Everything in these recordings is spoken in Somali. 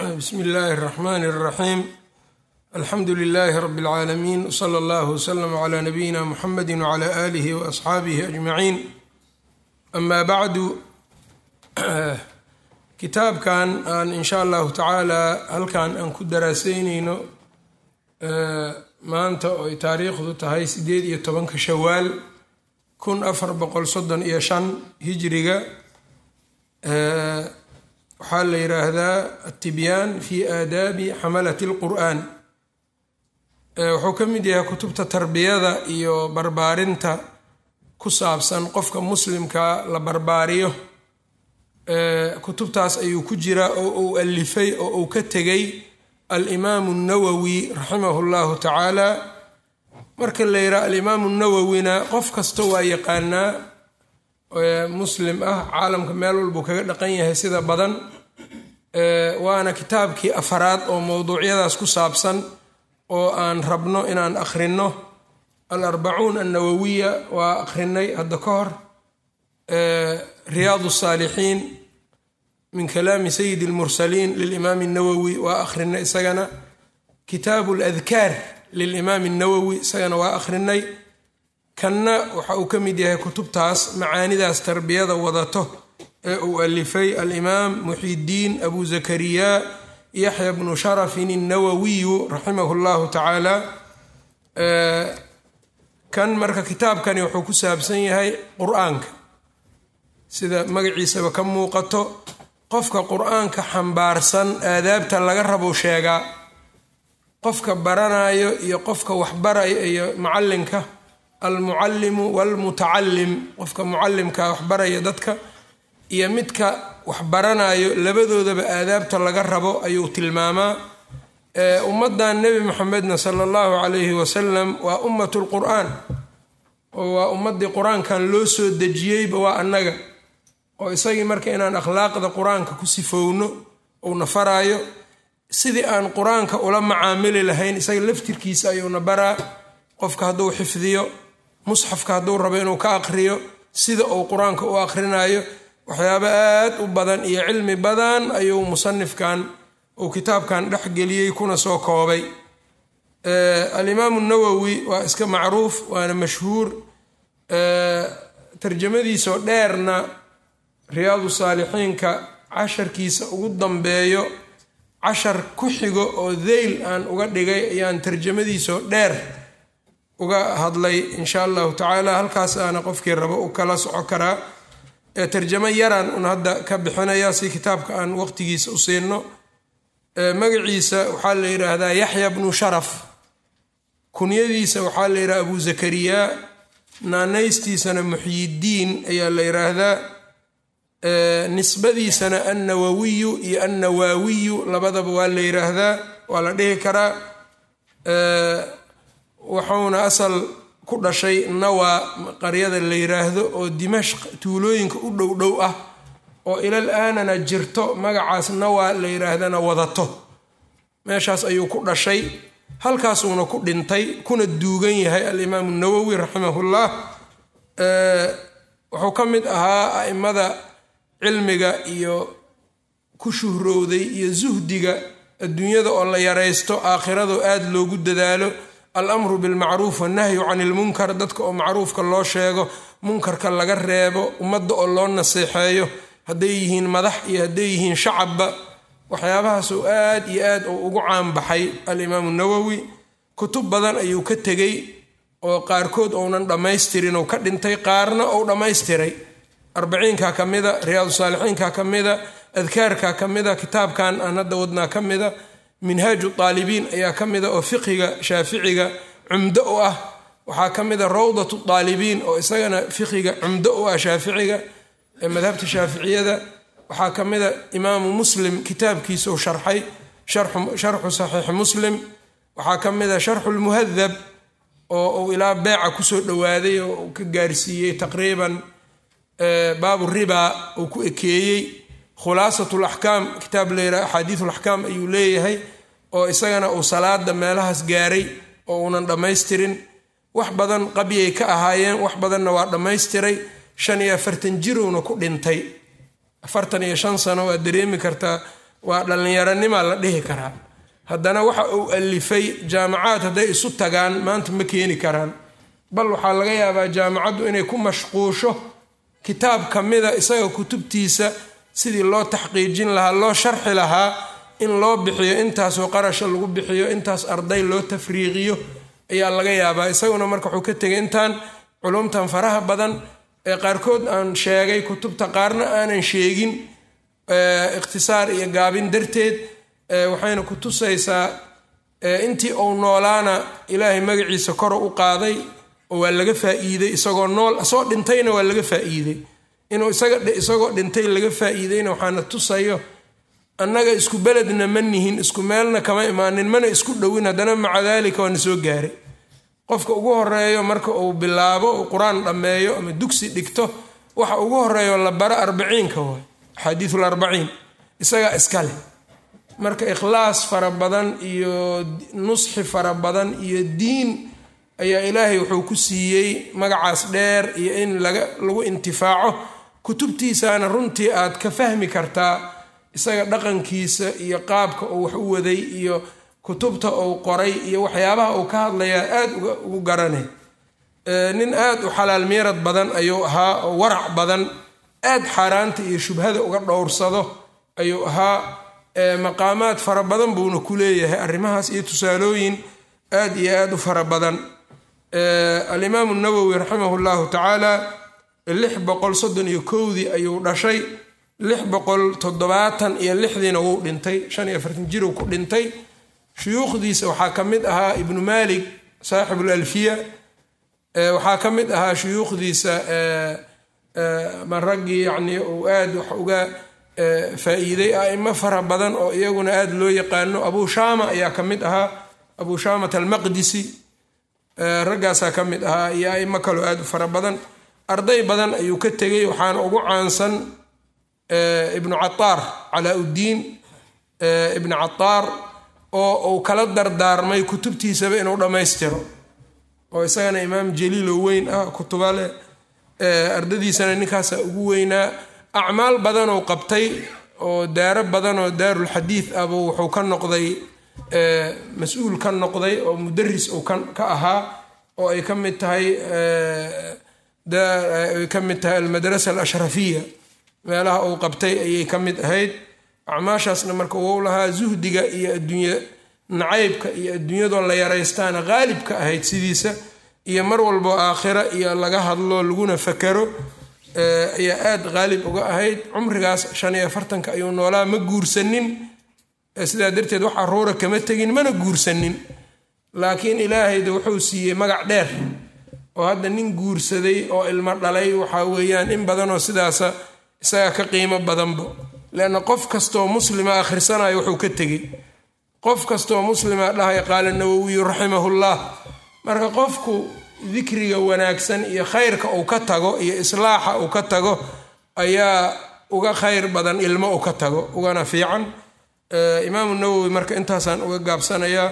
bsmi illaahi اraxmaan اraxiim alxamdu lilaahi rabi اlcaalamiin wsala allahu wslm cla nabiyina muxamedi wcla aalihi waasxaabihi ajmaciin ama bacdu kitaabkan aan insha allahu tacaala halkan aan ku daraaseyneyno maanta oy taariikhdu tahay sideed iyo tobanka shawaal kun afar boqol soddon iyo shan hijriga waxaa la yiraahdaa atibyaan fi aadaabi xamalati اlqur'an wuxuu ka mid yahay kutubta tarbiyada iyo barbaarinta ku saabsan qofka muslimka la barbaariyo kutubtaas ayuu ku jiraa oo uu alifay oo uu ka tegay alimaamu اnawowi raximahu اllahu tacaala marka la yidhaha alimaamu nawowina qof kasta waa yaqaanaa muslim ah caalamka meel walbuu kaga dhaqan yahay sida badan waana kitaabkii afaraad oo mowduucyadaas ku saabsan oo aan rabno inaan akhrino alarbacuun annawowiya waa akhrinay hadda ka hor riyaad saalixiin min kalaami sayidi اlmursaliin lilimaami اnawowi waa akhrinay isagana kitaabu ladkaar lilimaami اnawowi isagana waa akhrinay kanna waxa uu ka mid yahay kutubtaas macaanidaas tarbiyada wadato ee uu alifay alimaam muxidiin abu zakariya yaxya bnu sharafin الnawowiyu raximahu اllahu tacaala kan marka kitaabkani wuxuu ku saabsan yahay qur-aanka sida magaciisaba ka muuqato qofka qur-aanka xambaarsan aadaabta laga rabo sheegaa qofka baranayo iyo qofka waxbarayo iyo macalinka almucallimu walmutacalim qofka mucalimka waxbaraya dadka iyo midka waxbaranayo labadoodaba aadaabta laga rabo ayuu tilmaamaa ummaddan nebi maxamedna sala allahu calayhi wasalam waa ummat lqur'aan oo waa ummadii qur-aankan loo soo dejiyeyba waa annaga oo isagii marka inaan akhlaaqda qur-aanka ku sifowno uuna faraayo sidii aan qur-aanka ula macaamili lahayn isaga laftirkiisa ayuuna baraa qofka hadduu xifdiyo musxafka hadduu rabo inuu ka aqriyo sida uu qur-aanka u aqrinayo waxyaabo aad u badan iyo cilmi badan ayuu musanifkan uu kitaabkan dhexgeliyey kuna soo koobay alimaamu nawowi waa iska macruuf waana mashhuur tarjamadiisoo dheerna riyaadu saalixiinka casharkiisa ugu dambeeyo cashar ku xigo oo deyl aan uga dhigay ayaan tarjamadiisoo dheer uga hadlay insha allahu tacaala halkaas aana qofkii rabo u kala soco karaa ee tarjamo yaraan un hadda ka bixinaya si kitaabka aan waqtigiisa u siino magaciisa waxaa la yidhaahdaa yaxya bnu sharaf kunyadiisa waxaa la yidhaha abu zakariya naanaystiisana muxyidiin ayaa la yidhaahdaa nisbadiisana annawawiyu iyo annawaawiyu labadaba waa la yidhaahdaa waa la dhihi karaa wuxuuna asal ku dhashay nawa qaryada la yiraahdo oo dimashq tuulooyinka u dhow dhow ah oo ilal aanana jirto magacaas nawa la yiraahdana wadato meeshaas ayuu ku dhashay halkaasuuna ku dhintay kuna duugan yahay alimaamu nawowi raximahullah wuxuu ka mid ahaa a'immada cilmiga iyo ku shuhrowday iyo suhdiga adduunyada oo la yaraysto aakhirado aada loogu dadaalo alamru bilmacruuf wannahyu can ilmunkar dadka oo macruufka loo sheego munkarka laga reebo ummadda oo loo naseexeeyo hadday yihiin madax iyo hadday yihiin shacabba waxyaabahaasuu aad iyo aad uu ugu caanbaxay alimaamu nawowi kutub badan ayuu ka tegey oo qaarkood ounan dhammaystirin ou ka dhintay qaarna ou dhammaystiray arbaciinka ka mida riyaadu saalixiinka ka mida adkaarka ka mida kitaabkan aan hadda wadnaa ka mida minhaaju daalibiin ayaa ka mida oo fiqiga shaaficiga cumdo u ah waxaa ka mida rawdatu daalibiin oo isagana fiqiga cumdo u ah shaaficiga ee madhabta shaaficiyada waxaa ka mida imaamu muslim kitaabkiisa u sharxay sharxu saxiixi muslim waxaa ka mida sharxu lmuhadab oo uu ilaa beeca kusoo dhowaaday oo uu ka gaarsiiyey taqriiban baabu ribaa uu ku ekeeyey khulaasat laxkaam kitaab layidhaha axaadiis laxkaam ayuu leeyahay oo isagana uu salaada meelahaas gaaray oo uunan dhammaystirin wax badan qabyay ka ahaayeen wax badanna waa dhammaystiray shan iyo afartan jirowna ku dhintay afartan iyo shan sano waa dareemi kartaa waa dhallinyaronima la dhihi karaa haddana waxa uu alifay jaamacaad hadday isu tagaan maanta ma keeni karaan bal waxaa laga yaabaa jaamacaddu inay ku mashquusho kitaab ka mida isaga kutubtiisa sidii loo taxqiijin lahaa loo sharxi lahaa in loo bixiyo intaasoo qarasha lagu bixiyo intaas arday loo tafriiqiyo ayaa laga yaabaa isaguna marka wuxuu ka tegay intaan culumtan faraha badan ee qaarkood aan sheegay kutubta qaarna aanan sheegin ikhtisaar iyo gaabin darteed waxayna ku tusaysaa intii uu noolaana ilaahay magaciisa koro u qaaday oo waa laga faa'iiday isagoo nool asoo dhintayna waa laga faa'iiday inuu isagoo dhintay laga faa'iidayna waxaana tusayo annaga isku beledna ma nihin isku meelna kama imaanin mana isku dhowin haddana maca daalika waana soo gaaray qofka ugu horeeyo marka uu bilaabo uu qur-aan dhammeeyo ama dugsi dhigto waxa ugu horeeyo la baro arbaciinka waay axaadiisul arbaciin isagaa iska leh marka ikhlaas fara badan iyo nusxi fara badan iyo diin ayaa ilaahay wuxuu ku siiyey magacaas dheer iyo in lagu intifaaco kutubtiisana runtii aad ka fahmi kartaa isaga dhaqankiisa iyo qaabka uu wax u waday iyo kutubta uu qoray iyo waxyaabaha uu ka hadlayaa aad ugu garanay nin aad u xalaal miirad badan ayuu ahaa oo warac badan aad xaaraanta iyo shubhada uga dhowrsado ayuu ahaa maqaamaad fara badan buuna ku leeyahay arrimahaas iyo tusaalooyin aad iyo aad u fara badan alimaamu nawowi raximah llahu tacaala lix boqol soddon iyo kowdii ayuu dhashay lix boqol toddobaatan iyo lixdiina wuu dhintay shan iyo afartan jiruu ku dhintay shuyuukhdiisa waxaa ka mid ahaa ibnu maalik saaxibul alfiya waxaa ka mid ahaa shuyuukhdiisa ma raggii yacnii uu aad wax uga faa-iiday aimo fara badan oo iyaguna aada loo yaqaano abu shaama ayaa ka mid ahaa abu shaamat almaqdisi raggaasaa ka mid ahaa iyo aimo kaloo aada u fara badan arday badan ayuu ka tegay waxaana ugu caansan ibnu cataar calaa uddiin ibnu cataar oo uu kala dardaarmay kutubtiisaba inuu dhammaystiro oo isagana imaam jaliilo weyn ah kutuba leh ardadiisana ninkaasa ugu weynaa acmaal badanuu qabtay oo daaro badanoo daarulxadiid ahbu wuxuu ka noqday mas-uul ka noqday oo mudaris uu ka ahaa oo ay ka mid tahay ay ka mid tahay almadrasa alashrafiya meelaha uu qabtay ayay ka mid ahayd acmaashaasna marka wou lahaa zuhdiga iyo adduunye nacaybka iyo adduunyadoo la yaraystaana qaalib ka ahayd sidiisa iyo mar walbo aakhira iyo laga hadlo laguna fakaro ayaa aada qaalib uga ahayd cumrigaas shan iyo afartanka ayuu noolaa ma guursanin sidaa darteed wax aruura kama tegin mana guursanin laakiin ilaahayda wuxuu siiyey magac dheer oo hadda nin guursaday oo ilmo dhalay waxaa weeyaan in badanoo sidaasa isaga ka qiimo badanba leanna qof kastoo muslima akhrisanayo wuxuu ka tegey qof kastoo muslima dhahaya qaala nawowiyu raximahullah marka qofku dikriga wanaagsan iyo khayrka uu ka tago iyo islaaxa uu ka tago ayaa uga khayr badan ilmo uu ka tago ugana fiican imaamu nawowi marka intaasaan uga gaabsanayaa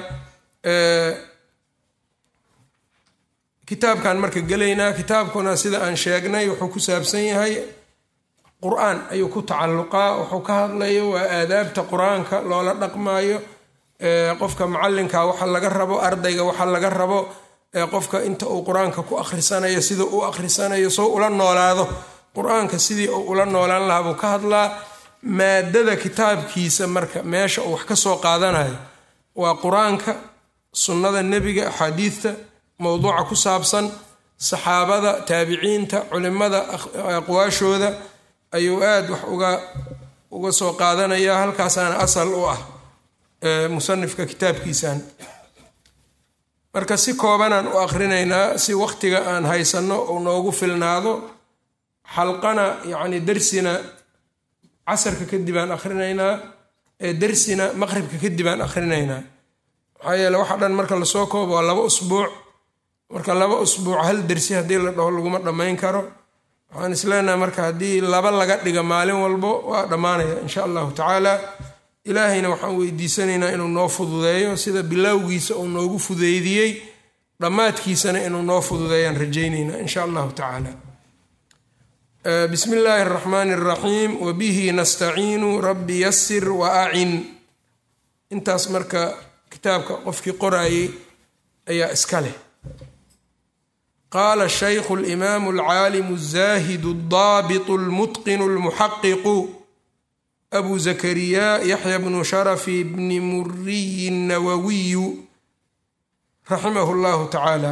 kitaabkan marka gelaynaa kitaabkuna sida aan sheegnay wuxuu ku saabsan yahay qur-aan ayuu ku tacalluqaa wuxuu ka hadlayo waa aadaabta qur-aanka loola dhaqmaayo qofka macalinka waxa laga rabo ardayga waxa laga rabo qofka inta uu qur-aanka ku akhrisanayo sida uu akhrisanayo soo ula noolaado qur-aanka sidii uu ula noolaan lahaa buu ka hadlaa maadada kitaabkiisa marka meesha uu wax ka soo qaadanayo waa qur-aanka sunnada nebiga axaadiidta mowduuca ku saabsan saxaabada taabiciinta culimada aqwaashooda ayuu aada wax uga uga soo qaadanaya halkaasaana asal u ah musanifka kitaabkiisan marka si koobanaan u akhrinaynaa si waqtiga aan haysanno uu noogu filnaado xalqana yacni darsina casarka kadib aan akhrinaynaa darsina maqribka kadib aan akhrinaynaa maxaa yeele waxa dhan marka lasoo koobo waa laba usbuuc marka laba usbuuc hal dersi haddii la dhaho laguma dhammayn karo waxaan isleenaha marka haddii laba laga dhiga maalin walbo waa dhammaanaya insha allahu tacaala ilaahayna waxaan weydiisanaynaa inuu noo fududeeyo sida bilowgiisa uu noogu fudeydiyey dhammaadkiisana inuu noo fududeeyaan rajaynaynaa insha allahu tacaala bismi illaahi araxmaani araxiim wabihi nastaciinu rabbi yasir wa acin intaas marka kitaabka qofkii qoraayey ayaa iska leh qaala shaykhu alimaamu alcaalimu alzaahidu aldaabitu almutqinu almuxaqiqu abu zakariya yaxya bnu sharafi bni muriyi nawawiyu raximahu llahu tacaala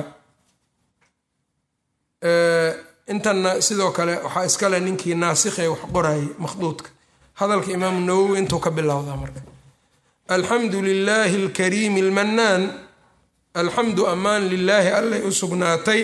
intanna sidoo kale waxaa iskale ninkii naasikhe wax qorayay makhduudka hadalka imaamu nawowi intuu ka bilowdaa marka alxamdu lilaahi alkariimi almannaan alxamdu ammaan lilaahi allay u sugnaatay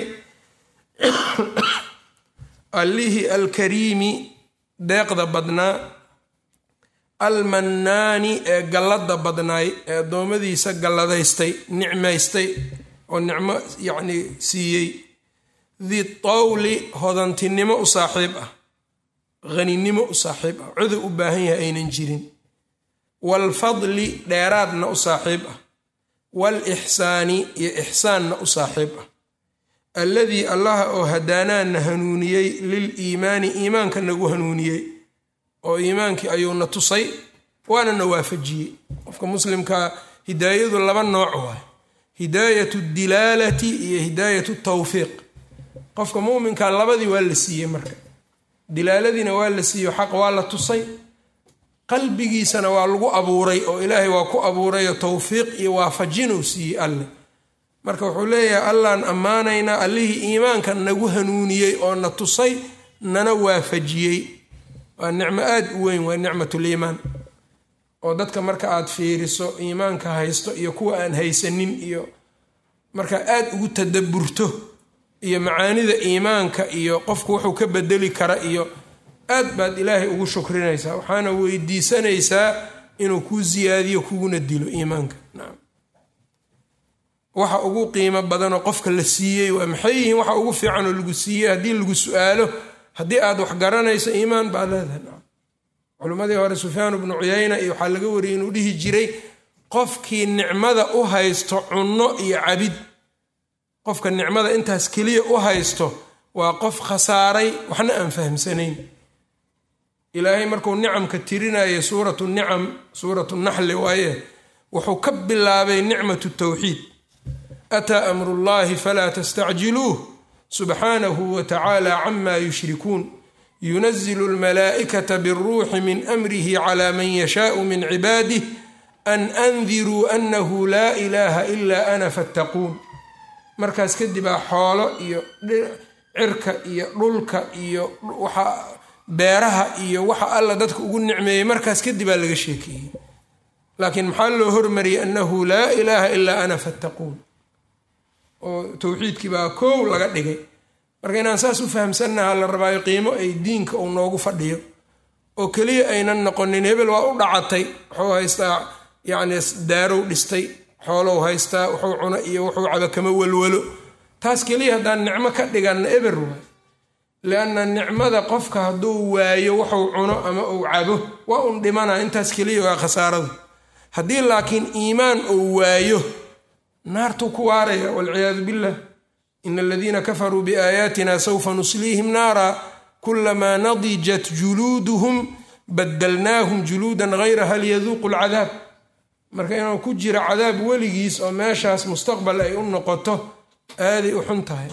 allihii alkariimi deeqda badnaa almannaani ee gallada badnaay ee addoommadiisa galladaystay nicmaystay oo nicmo yacnii siiyey di tawli hodantinimo u saaxiib ah haninimo u saaxiib ah cudur u baahan yahay aynan jirin waalfadli dheeraadna u saaxiib ah waalixsaani iyo ixsaanna u saaxiib ah alladii allaha oo hadaanaana hanuuniyey lil iimaani iimaanka nagu hanuuniyey oo iimaankii ayuuna tusay waana na waafajiyey qofka muslimkaa hidaayadu laba nooc waay hidaayatu dilaalati iyo hidaayatu tawfiiq qofka muuminka labadii waa la siiyey marka dilaaladiina waa la siiyo xaq waa la tusay qalbigiisana waa lagu abuuray oo ilaahay waa ku abuurayoo towfiiq iyo waafajinuu siiyey alleh marka wuxuu leeyahay allaan ammaanaynaa allihii iimaanka nagu hanuuniyey oo na tusay nana waafajiyey waa nicmo aad u weyn waa nicmatuliimaan oo dadka marka aad fiiriso iimaanka haysto iyo kuwa aan haysanin iyo marka aad ugu tadaburto iyo macaanida iimaanka iyo qofku wuxuu ka bedeli kara iyo aad baad ilaahay ugu shukrinaysaa waxaana weydiisanaysaa inuu kuu siyaadiyo kuguna dilo iimaanka nacam waxa ugu qiimo badanoo qofka la siiyey waa maxay yihiin waxa ugu fiican oo lagu siiyey haddii lagu su-aalo haddii aad wax garanayso iimaan baad leedahay nacam culimmadii hore sufyaan bnu cuyayna iyo waxaa laga wariyey inuu dhihi jiray qofkii nicmada u haysto cunno iyo cabid qofka nicmada intaas keliya u haysto waa qof khasaaray waxna aan fahamsanayn ilaahay markuu nicamka tirinayay suuratu nicam suuratu naxli waaye wuxuu ka bilaabay nicmatu tawxiid ataa amru llahi falaa tastacjiluuh subxaanahu wa tacaala cama yushrikuun yunazilu almalaa'ikata biاlruuxi min amrihi cala man yashaau min cibaadih an andiruu anahu laa ilaaha ila ana fattaquun markaas kadibaa xoolo iyo cirka iyo dhulka iyo waxa beeraha iyo waxa alla dadka ugu nicmeeyey markaas kadibaa laga sheekeeyey laakiin maxaa loo hormariyey annahu laa ilaaha ilaa ana fattaquun oo towxiidkii baa koow laga dhigay marka inaan saas u fahamsannaha la rabaayo qiimo ay diinka uu noogu fadhiyo oo keliya aynan noqonin hebel waa u dhacatay wuxuu haystaa yacni daarow dhistay xoolow haystaa wuxuu cuno iyo wuxuu caba kama walwalo taas keliya haddaan nicmo ka dhiganna eber waay lianna nicmada qofka hadduu waayo wuxuu cuno ama uu cabo waa un dhimana intaas keliya waa khasaaradu haddii laakiin iimaan uu waayo naartuu ku waaraya walciyaadu billah ina aladiina kafaruu biaayaatina sawfa nusliihim naara kulamaa nadijat juluuduhum badalnaahum juluudan hayraha liyaduuqu lcadaab marka inuu ku jiro cadaab weligiis oo meeshaas mustaqbal ay u noqoto aaday u xun tahay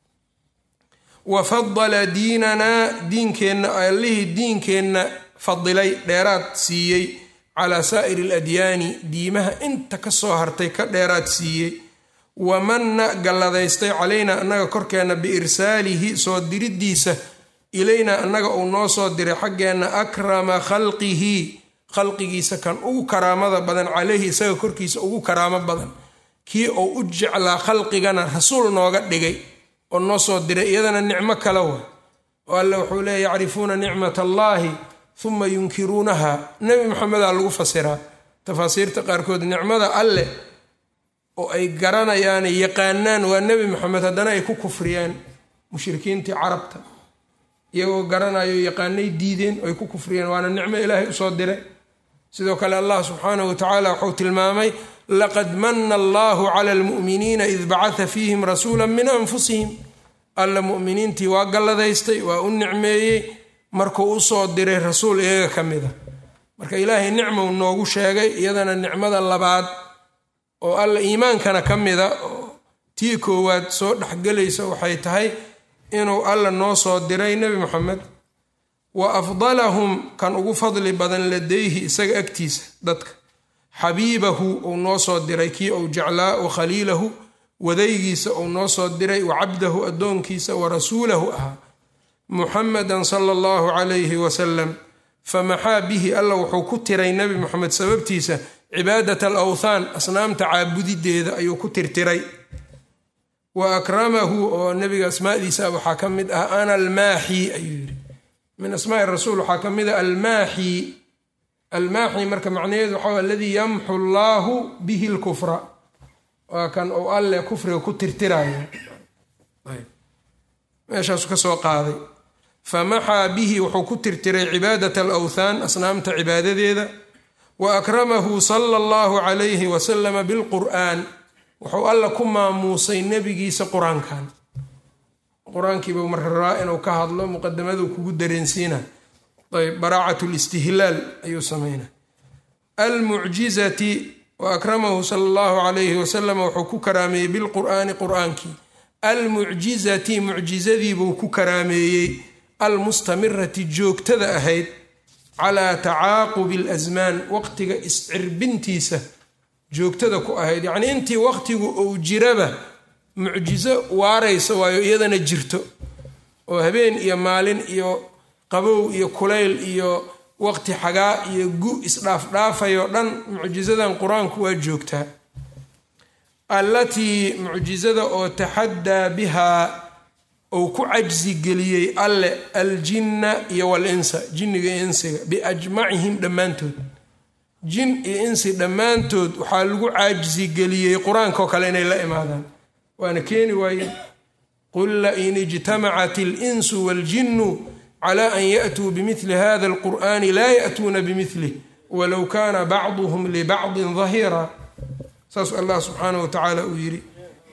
wa fadala diinanaa diinkeenna allihii diinkeenna fadilay dheeraad siiyey calaa saa'iri aladyaani diimaha inta ka soo hartay ka dheeraad siiyey wamanna galladaystay calaynaa annaga korkeenna biirsaalihi soo diriddiisa ilaynaa annaga uu noo soo diray xaggeenna akrama khalqihi khalqigiisa kan ugu karaamada badan caleyhi isaga korkiisa ugu karaamo badan kii uu u jeclaa khalqigana rasuul nooga dhigay oo noo soo diray iyadana nicmo kale wa oo alle wuxuu leeya yacrifuuna nicmat allaahi uma yunkiruunaha nebi maxamedaa lagu fasiraa tafaasiirta qaarkood nicmada alleh oo ay garanayaan yaqaanaan waa nebi maxamed haddana ay ku kufriyaan mushrikiintii carabta iyagoo garanayo yaqaanay diideen oo ay ku kufriyeen waana nicmo ilaahay usoo diray sidoo kale allah subxaanahu wa tacaala wuxuu tilmaamay laqad mana allahu cala almu'miniina id bacata fiihim rasuula min anfusihim alla mu'miniintii waa galladaystay waa u nicmeeyey markuu usoo diray rasuul iyaga ka mida marka ilaahay nicmou noogu sheegay iyadana nicmada labaad oo alla iimaankana ka mida oo tii koowaad soo dhexgelaysa waxay tahay inuu alla noo soo diray nebi moxamed wa afdalahum kan ugu fadli badan ladayhi isaga agtiisa dadka xabiibahu uu noo soo diray kii uu jeclaa wa khaliilahu wadaygiisa uu noo soo diray wa cabdahu addoonkiisa wa rasuulahu ahaa muxamedan sala allahu calayhi wasalam famaxaa bihi alla wuxuu ku tiray nebi moxamed sababtiisa cibaadat alawthaan asnaamta caabudideeda ayuu ku tirtiray wa akramahu oo nebiga asmaadiisa waxaa ka mid ah ana almaaxi ayuu yidhi min asmaai rasuul waxaa ka mid ah almaaxi almaaxi marka macnaheedu waxaa aladii yamxu allaahu bihi lkufra waa kan uu alle kufriga ku tirtiraya meeshaasu ka soo qaaday famaxaa bihi wuxuu ku tirtiray cibaadat alawthaan asnaamta cibaadadeeda wa akramahu sala allahu calayhi wasalama bilqur'aan wuxuu alla ku maamuusay nebigiisa qur-aankan qur-aankiiba marka rabaa inuu ka hadlo muqadamaduu kugu dareensiina ayb baraacat listihlaal ayuu samayna almucjizati wa akramahu sala allahu calayhi wasalam wuxuu ku karaameeyey bilqur'aani qur-aankii almucjizati mucjizadiibuu ku karaameeyey almustamirati joogtada ahayd calaa tacaaqubi alasmaan waqtiga iscirbintiisa joogtada ku ahayd yacnii intii waqtigu uu jiraba mucjizo waaraysa waayo iyadana jirto oo habeen iyo maalin iyo qabow iyo kulayl iyo waqti xagaa iyo gu isdhaafdhaafayoo dhan mucjisadan qur-aanku waa joogtaa allatii mucjizada oo taxaddaa bihaa uu ku cajsi geliyey alle aljinna iyo walinsa jinniga iyo insiga biajmacihim dhammaantood jin iyo insi dhammaantood waxaa lagu caajisi geliyey qur-aankaoo kale inay la imaadaan waana keeni waayeen qul lain ijtamacat alinsu waaljinnu cla an yaatuu bimili hada alqur'ani laa yaatuuna bimilih walow kaana bacduhum libacdin dahiira saasuu allah subxaanah wa tacaala uu yidhi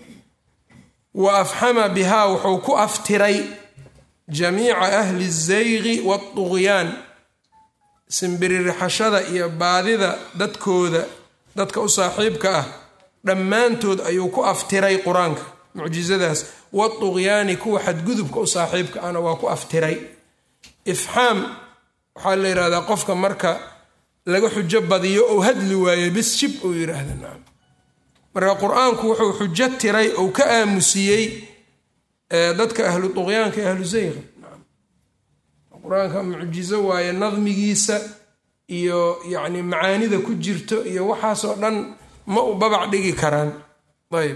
wa afxama bihaa wuxuu ku aftiray jamiica ahli الzaygi wاطugyaan simbiririxashada iyo baadida dadkooda dadka u saaxiibka ah dhammaantood ayuu ku aftiray qur-aanka mucjizadaas waطugyaani kuwa xadgudubka u saaxiibka ahna waa ku aftiray ifxaam waxaa la yidhahdaa qofka marka laga xujo badiyo ou hadli waayo bis shib uu yidhaahda nacam marka qur-aanku wuxuu xujo tiray ou ka aamusiyey dadka ahlu duqyaanka ahlu zayqa nacam qur-aanka mucjizo waaye nadmigiisa iyo yacni macaanida ku jirto iyo waxaasoo dhan ma u babac dhigi karaan ayb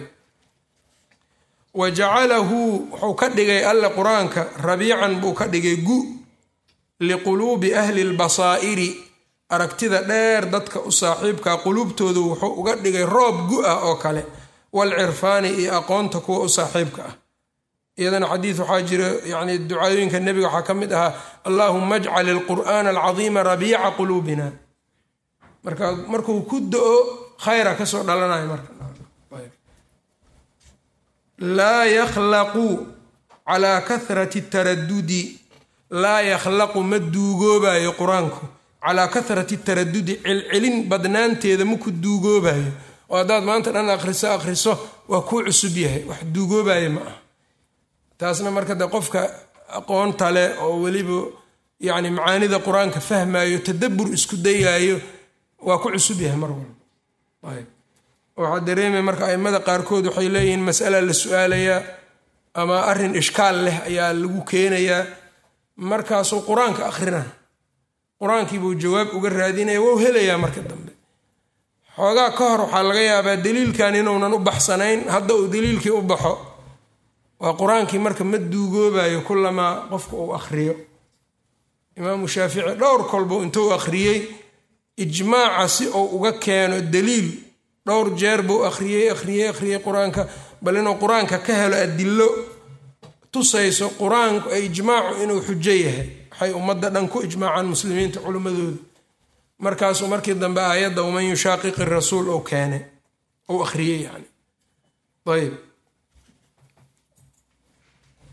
wa jacalahu wuxuu ka dhigay alle qur-aanka rabiican buu ka dhigay gu liquluubi ahli lbasaa'iri aragtida dheer dadka u saaxiibka quluubtoodu wuxuu uga dhigay roob gu-ah oo kale walcirfaani iyo aqoonta kuwa u saaxiibka ah iyadana xadiid waxaa jira yani ducaayooyinka nebiga waxaa ka mid ahaa allaahuma ajcal ilqur'aana alcadiima rabiica quluubina marka markuu ku do-o khayra kasoo dhalanayo marka laa yakhlaqu calaa kahrati taradudi laa yakhlaqu ma duugoobayo qur-aanku calaa kahrati taradudi celcelin badnaanteeda maku duugoobayo oo haddaad maanta dhan akhriso akhriso waa kuu cusub yahay wax duugoobayo ma ah taasna marka de qofka aqoonta leh oo weliba yacni macaanida qur-aanka fahmayo tadabbur isku dayaayo waa ku cusub yahay mar walba ayb waxaa dareemaya marka aimada qaarkood waxay leeyihiin masala la su-aalayaa ama arrin ishkaal leh ayaa lagu keenayaa markaasuu qur-aanka akhrina qur-aankiibuu jawaab uga raadinaya wou helayaa marka dambe xoogaa ka hor waxaa laga yaabaa daliilkan inuunan u baxsanayn hadda uu daliilkii u baxo waa qur-aankii marka ma duugoobayo kulamaa qofka uu akhriyo imaamu shaafici dhowr kolbuu intuu akhriyey ijmaaca si uu uga keeno daliil dhowr jeer buu akhriyey akhriyey akhriyey qur-aanka bal inuu qur-aanka ka helo adilo tusayso qur-aanku ijmaacu inuu xujo yahay waxay ummadda dhan ku ijmaacaan muslimiinta culimmadooda markaasuu markii dambe aayadda waman yushaaqiqi rasuul ou keenay ou akhriyey yani ayb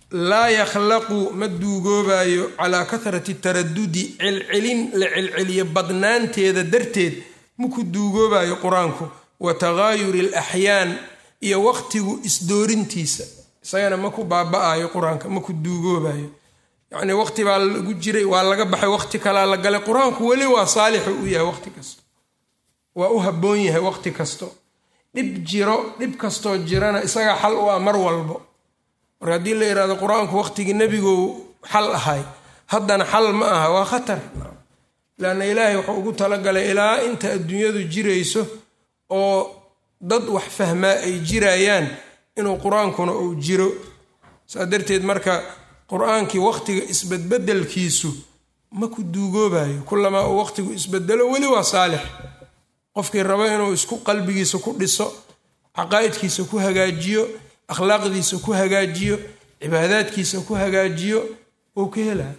laa yakhlaqu ma duugoobayo calaa kahrati taradudi celcelin la celceliyo badnaanteeda darteed maku duugoobayo qur-aanku wa taghaayuri alaxyaan iyo waqtigu isdoorintiisa isagana maku baaba-ayo qur-aanka maku duugoobayo yacnii waqti baa lagu jiray waa laga baxay waqti kalaa la galay qur-aanku weli waa saalixu u yahay waqti kasto waa u habboon yahay waqti kasto dhib jiro dhib kastoo jirana isagaa xal u ah mar walbo marka haddii la yidhahdo qur-aanku waqtigii nebigu xal ahay haddana xal ma aha waa khatar leanna ilaahay wuxuu ugu talagalay ilaa inta adduunyadu jirayso oo dad wax fahmaa ay jirayaan inuu qur-aankuna uu jiro saa darteed marka qur-aankii waqtiga isbedbedelkiisu ma ku duugoobayo kulamaa uu waqtigu isbedelo weli waa saalix qofkii rabo inuu isku qalbigiisa ku dhiso caqaa'idkiisa ku hagaajiyo akhlaaqdiisa ku hagaajiyo cibaadaadkiisa ku hagaajiyo ou ka helaa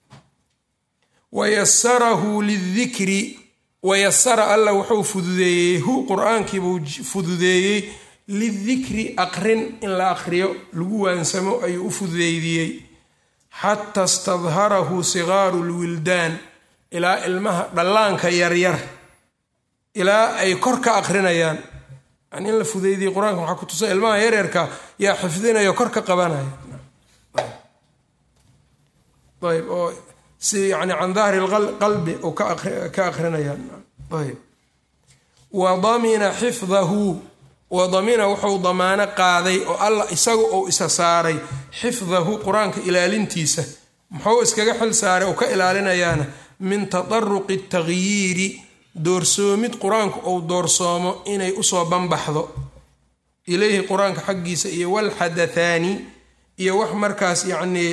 wayasarahu lidikri wayasara alla wuxuu fududeeyey hu qur-aankiibuu fududeeyey lidikri aqrin in la aqriyo lagu waansamo ayuu u fududeydiyey xata stadharahu sigaaru lwildaan ilaa ilmaha dhallaanka yaryar ilaa ay kor ka aqrinayaan yani in la fudeydiyey qur-aanka waxaa ku tusa ilmaha yaryarka yaa xifdinayo kor ka qabanaya ayb oo si yani can dahri qalbi u ka aqrinayaan ayb wa damina xifdahu wa damina wuxuu damaano qaaday oo alla isaga uu isa saaray xifdahu qur-aanka ilaalintiisa muxuu iskaga xil saaray oo ka ilaalinayaana min tadaruqi takhyiiri doorsoomid qur-aanku uu doorsoomo inay usoo banbaxdo ilayhi qur-aanka xaggiisa iyo walxadathaani iyo wax markaas yacnii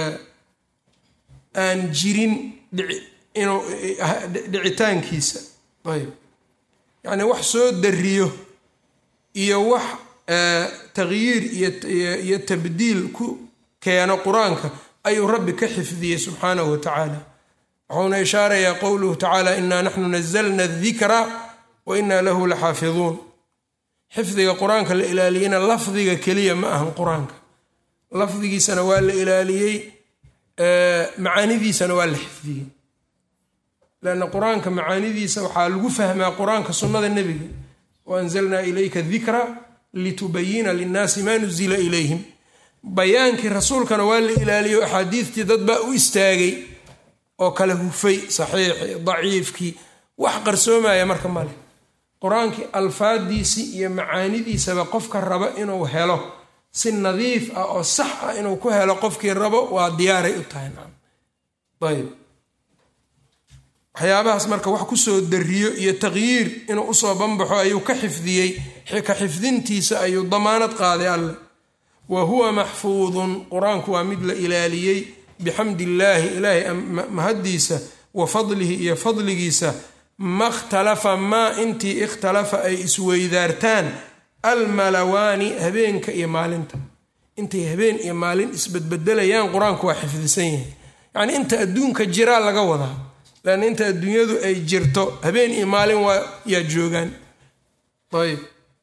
aan jirin inuu dhicitaankiisa ayb yacnii wax soo dariyo iyo wax takhyiir iyo tabdiil ku keeno qur-aanka ayuu rabbi ka xifdiyey subxaanahu wa tacaala wuxuuna ishaarayaa qowluhu tacaala inaa naxnu nazalna adikra wa inaa lahu la xaafiduun xifdiga qur-aanka la ilaaliyeyna lafdiga keliya ma ahan qur-aanka lafdigiisana waa la ilaaliyey macaanidiisana waa la xifdiyey lanna qur-aanka macaanidiisa waxaa lagu fahmaa qur-aanka sunnada nebiga waanzalnaa ilayka dikra litubayina linnaasi maa nuzila ilayhim bayaankii rasuulkana waa la ilaaliyo axaadiistii dad baa u istaagay oo kala hufay saxiixii daciifkii wax qarsoomaya marka male qur-aankii alfaadiisii iyo macaanidiisaba qofka raba inuu helo si nadiif ah oo sax ah inuu ku helo qofkii rabo waa diyaaray u tahay ayb waxyaabahaas marka wax kusoo dariyo iyo taqyiir inuu usoo banbaxo ayuu ka xifdiyey ka xifdintiisa ayuu damaanad qaaday alle wa huwa maxfuudun qur-aanku waa mid la ilaaliyey bixamdi illaahi ilaahay mahaddiisa wa fadlihi iyo fadligiisa ma ikhtalafa maa intii ikhtalafa ay isweydaartaan almalawaani habeenka iyo maalinta intay habeen iyo maalin isbedbedelayaan qur-aanku waa xifdisan yahay yacnii inta adduunka jiraa laga wadaa lan inta adduunyadu ay jirto habeen iyo maalin waa yaa joogaan ayb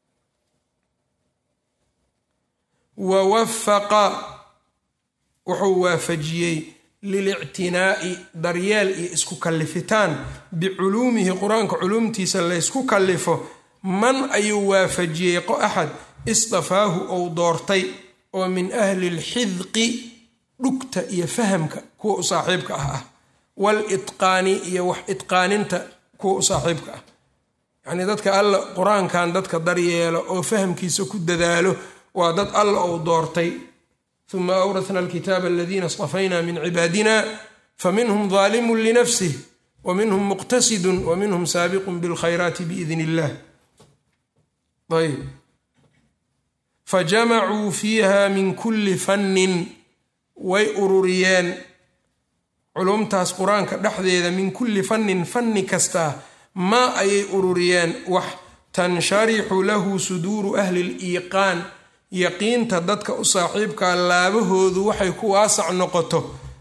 wa wafaqa wuxuu waafajiyey lilictinaa'i daryeel iyo isku kallifitaan biculuumihi qur-aanka culuumtiisa laysku kallifo man ayuu waafajiyey axad istafaahu ou doortay oo min ahli lxidqi dhugta iyo fahamka kuwa u saaxiibka ah ah walitqaani iyo wax itqaaninta kuwa u saaxiibka ah yacnii dadka alla qur-aankan dadka daryeelo oo fahamkiisa ku dadaalo waa dad alla ou doortay uma awrasna alkitaaba aladiina istafayna min cibaadina faminhum daalimun linafsih wa minhum muqtasidun wa minhum saabiqun bilkhayraati biidn illah ayb fajamacuu fiiha min kulli fannin way ururiyeen culumtaas qur-aanka dhexdeeda min kulli fannin fanni kastaa maa ayay ururiyeen wax tansharixu lahu suduuru ahli liiqaan yaqiinta dadka u saaxiibkaa laabahoodu waxay ku waasac noqoto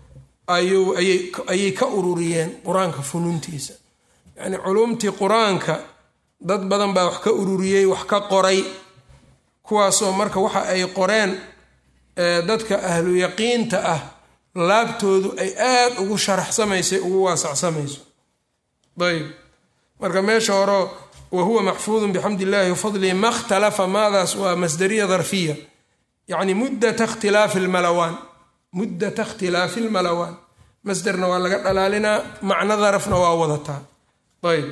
ayay ka ururiyeen qur-aanka funuuntiisa yacnii culumtii qur-aanka dad badan baa wax ka ururiyey wax ka qoray kuwaasoo marka waxa ay qoreen dadka ahlu yaqiinta ah laabtoodu ay aada ugu sharaxsamaysay ugu waasacsamayso ayb marka meesha horo wa huwa maxfuudun bixamd illahi wafadlihi ma htalafa maadaas waa masdariya darfiya yacni muddata ikhtilaafi lmalawaan muddata ikhtilaafi lmalawaan masderna waa laga dhalaalinaa macno darafna waa wadataa ayb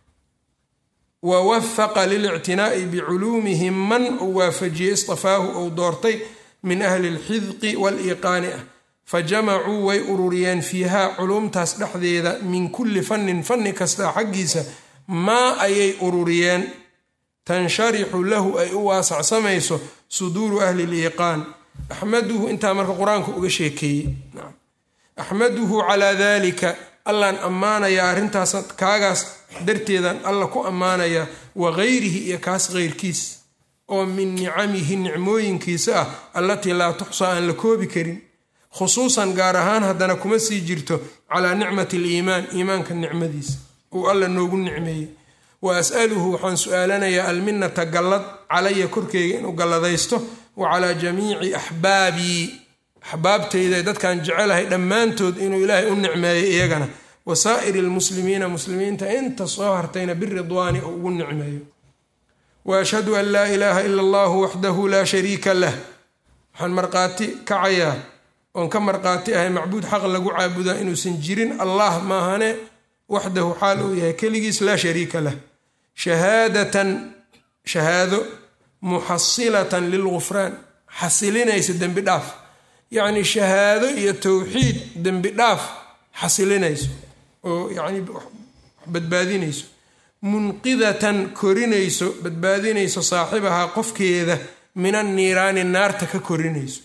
wa wafaqa lilictinaa'i biculuumihi man uu waafajiyey istafaahu ou doortay min ahli lxidqi waliiqaani ah fa jamacuu way ururiyeen fiihaa culumtaas dhexdeeda min kulli fannin fanni kasta xaggiisa maa ayay ururiyeen tansharixu lahu ay u waasacsamayso suduuru ahli liiqaan axmaduhu intaa marka qur-aanka uga sheekeeyey axmaduhu calaa dalika allaan ammaanayaa arrintaas kaagaas darteedan alla ku ammaanayaa wa gayrihi iyo kaas keyrkiis oo min nicamihi nicmooyinkiisa ah allatii laa tuxsaa aan la koobi karin khusuusan gaar ahaan haddana kuma sii jirto calaa nicmati aliimaan iimaanka nicmadiisa uu alla noogu nicmeeyey wa as'aluhu waxaan su-aalanayaa alminata gallad calaya korkeyga inuu galladaysto wa calaa jamiici axbaabii axbaabtayda dadkaan jecelahay dhammaantood inuu ilaahay u nicmeeyo iyagana wa saa'iri lmuslimiina muslimiinta inta soo hartayna biridwaani uu ugu nicmeeyo wa ashhadu an laa ilaaha ila allahu waxdahu laa shariika lah waxaan marqaati kacayaa oon ka marqaati ahay macbuud xaq lagu caabudaa inuusan jirin allah maahane waxdahu xaal uu yahay keligiis laa shariika lah shahaadatan shahaado muxasilatan lilgufraan xasilinaysa dembi dhaaf yacni shahaado iyo towxiid dembi dhaaf xasilinayso oo yacni badbaadinayso munqidatan korinayso badbaadinayso saaxibahaa qofkeeda min anniiraani naarta ka korinayso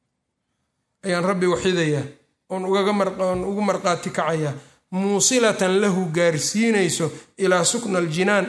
ayaan rabbi waxidayaa oon oon ugu marqaati kacayaa muusilatan lahu gaarsiinayso ilaa sukna aljinaan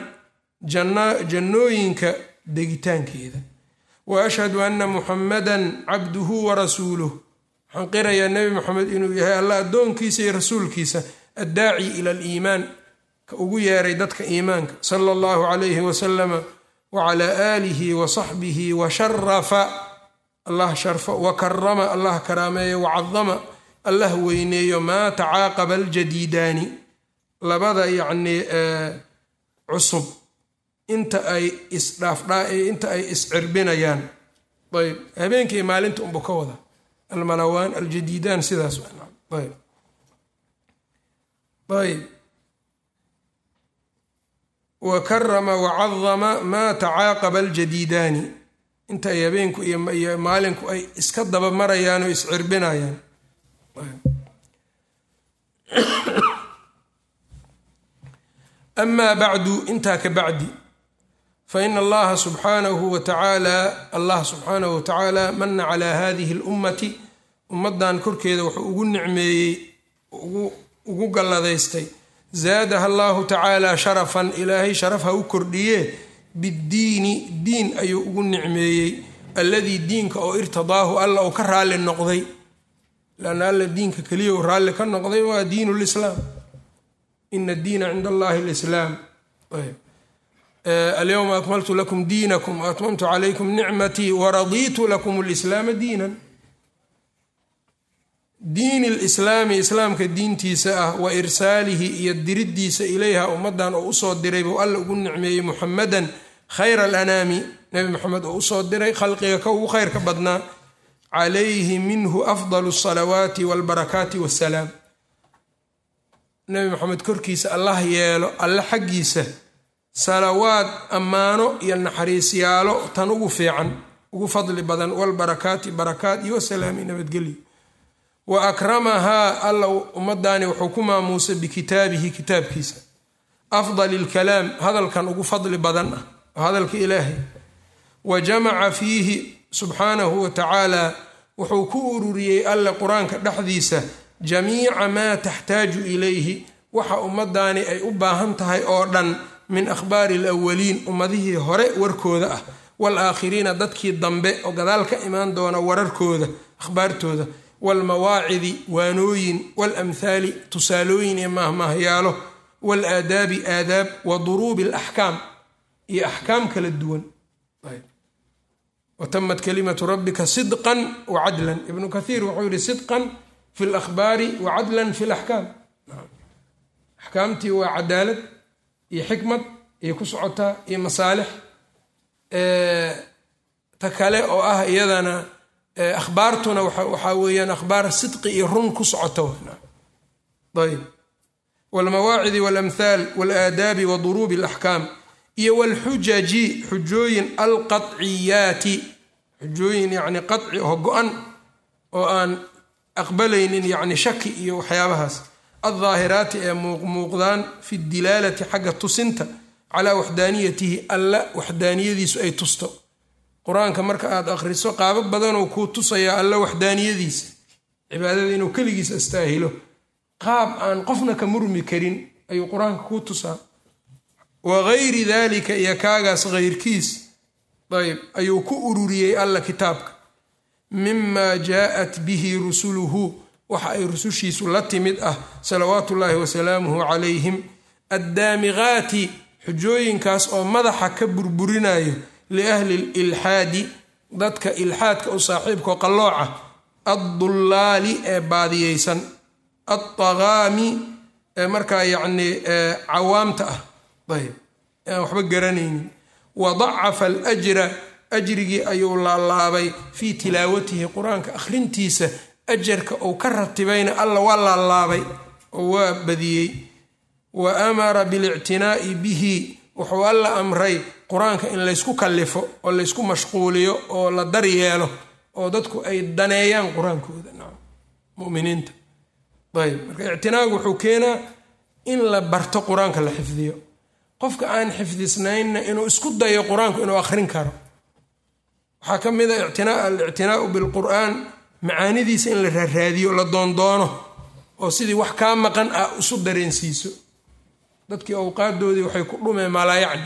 jannooyinka degitaankeeda wa ashhadu anna muxamadan cabduhu wa rasuuluh waxaan qirayaa nebi moxamed inuu yahay allah addoonkiisa iyo rasuulkiisa addaaci ila aliimaan ka ugu yeeray dadka iimaanka sala allahu calayhi wasalama wa calaa aalihi wa saxbihi wa sharafa allah sharfo wa karama allah karaameeyo wa cadama allah weyneeyo maa tacaaqaba aljadiidaani labada yacnii cusub inta ay isdhaafdhaa inta ay iscirbinayaan ayb habeenkii maalinta unbu ka wada almalawaan aljadiidaan sidaas ayb ayb wa karama wacadama maa tacaaqaba aljadiidaani inta ay habeenku iyo maalinku ay iska daba marayaan oo iscirbinayaan amaa bacdu intaa ka bacdi faina allaha subxaanahu wa tacaala allah subxaanahu wa tacaala mana calaa hadihi اlummati ummadan korkeeda wuxuu ugu nicmeeyey ugu galladaystay zaadaha allahu tacaala sharafan ilaahay sharaf ha u kordhiye biddiini diin ayuu ugu nicmeeyey alladii diinka oo irtidaahu alla uu ka raalli noqday lanna alla diinka keliya uu raalli ka noqday waa diin lislaam ina diina cind allahi lislaam alyowma akmaltu lakum diinakum waatmamtu calaykum nicmatii waradiitu lakum lislaama diinan diini lislaami islaamka diintiisa ah wa irsaalihi iyo diriddiisa ilayha ummadan oo usoo diray buu alla ugu nicmeeyey muxamadan khayra alanaami nebi moxamed oo usoo diray khalqiga ka ugu khayrka badnaa calayhi minhu afdal asalawaati walbarakaati wassalaam nebi moxamed korkiisa allah yeelo alle xaggiisa salawaad ammaano iyo naxariisyaalo tan ugu fiican ugu fadli badan walbarakaati barakaat iyo wasalaami nabadgelyo wa akramahaa alla ummadaani wuxuu ku maamuusay bikitaabihi kitaabkiisa afdal ilkalaam hadalkan ugu fadli badan ah oo hadalka ilaahay wa jamaca fiihi subxaanahu wa tacaala wuxuu ku ururiyey alle qur-aanka dhexdiisa jamiica maa taxtaaju ilayhi waxa ummadaani ay u baahan tahay oo dhan min akhbaari alawaliin ummadihii hore warkooda ah waalaakhiriina dadkii dambe oo gadaal ka imaan doona wararkooda akhbaartooda waalmawaacidi waanooyin waalamhaali tusaalooyin iyo maahmaahyaalo waalaadaabi aadaab wa duruubi alaxkaam iyo axkaam kala duwan watamat kalimatu rabbika sidqan wa cadlan ibnu kathiir wuxuu yihi sidqan fi lakhbaari wa cadlan fi laxkaam axkaamtii waa cadaalad iyo xikmad iyo ku socotaa iyo masaalix ta kale oo ah iyadana akhbaartuna waxaa weeyaan akhbaar sidqi iyo run ku socota ayb wlmawaacidi walamhaal walaadaabi wa duruubi alaxkaam iyo walxujaji xujooyin alqaciyaati xujooyin yani qaci oo go-an oo aan aqbalaynin yani shaki iyo waxyaabahaas aldaahiraati ee muuqmuuqdaan fi dilaalati xagga tusinta calaa waxdaaniyatihi alla waxdaaniyadiisu ay tusto qur-aanka marka aad akhriso qaabo badanoo kuu tusayaa alla waxdaaniyadiisa cibaadada inuu keligiis astaahilo qaab aan qofna ka murmi karin ayuu qur-aanka kuu tusaa wa gayri dalika iyo kaagaas hayrkiis ayb ayuu ku ururiyey alla kitaabka mima jaa'at bihi rusuluhu waxa ay rusushiisu la timid ah salawaatu ullaahi wasalaamuhu calayhim addaamiqaati xujooyinkaas oo madaxa ka burburinayo liahli lilxaadi dadka ilxaadka u saaxiibkao qallooca addullaali ee baadiyeysan altaqaami ee markaa yacnii cawaamta ah ayb aan waxba garanaynin wa dacafa alajra ajrigii ayuu laalaabay fii tilaawatihi qur-aanka akhrintiisa ajarka uu ka ratibayna alla waa laalaabay oo waa badiyey wa amara bilictinaa'i bihi wuxuu alla amray qur-aanka in laysku kallifo oo laysku mashquuliyo oo la daryeelo oo dadku ay daneeyaan qur-aankooda muminiinta ayb marka ictinaagu wuxuu keenaa in la barto qur-aanka la xifdiyo qofka aan xifdisnaynna inuu isku dayo qur-aanku inuu akhrin karo waxaa ka mid a alictinaau bilqur'aan macaanidiisa in la raaraadiyo la doondoono oo sidii wax kaa maqan ah isu dareensiiso dadkii awqaadoodii waxay ku dhumeen maalaayacni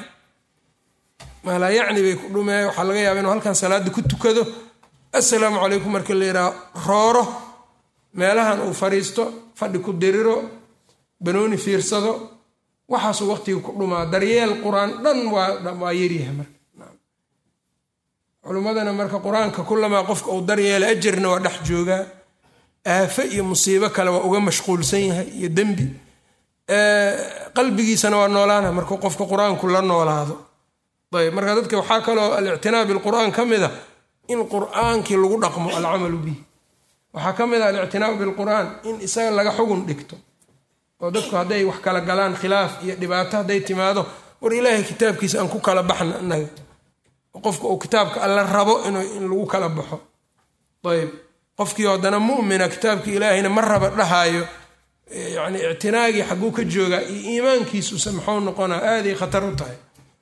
maalaayacni bay ku dhumeen waxaa laga yaaba inuu halkan salaada ku tukado assalaamu calaykum marka la yidhaha rooro meelahan uu fadhiisto fadhi ku diriro banooni fiirsado waxaasuu waqtiga ku dhumaa daryeel qur-aan dhan waa yaryahay marka culimmadana marka qur-aanka kulamaa qofka uu daryeela ajarna waa dhex joogaa aafo iyo musiibo kale waa uga mashquulsan yahay iyo dembi qalbigiisana waa noolaana markuu qofka qur-aanku la noolaado ayb marka dadka waxaa kaloo alictinaa bilqur'aan ka mid a in qur'aankii lagu dhaqmo alcamalu bih waxaa ka mid a alictinaau bilqur'aan in isaga laga xugun dhigto oo dadku hadday wax kala galaan khilaaf iyo dhibaato hadday timaado war ilaahay kitaabkiisa aan ku kala baxna inaga qofka uu kitaabka alla rabo in lagu kala baxo ayb qofkii haddana mumina kitaabkii ilaahayna ma raba dhahaayo yani ictinaagii xaguu ka joogaa iyo iimaankiisuse maxuu noqonaa aaday khatar u tahay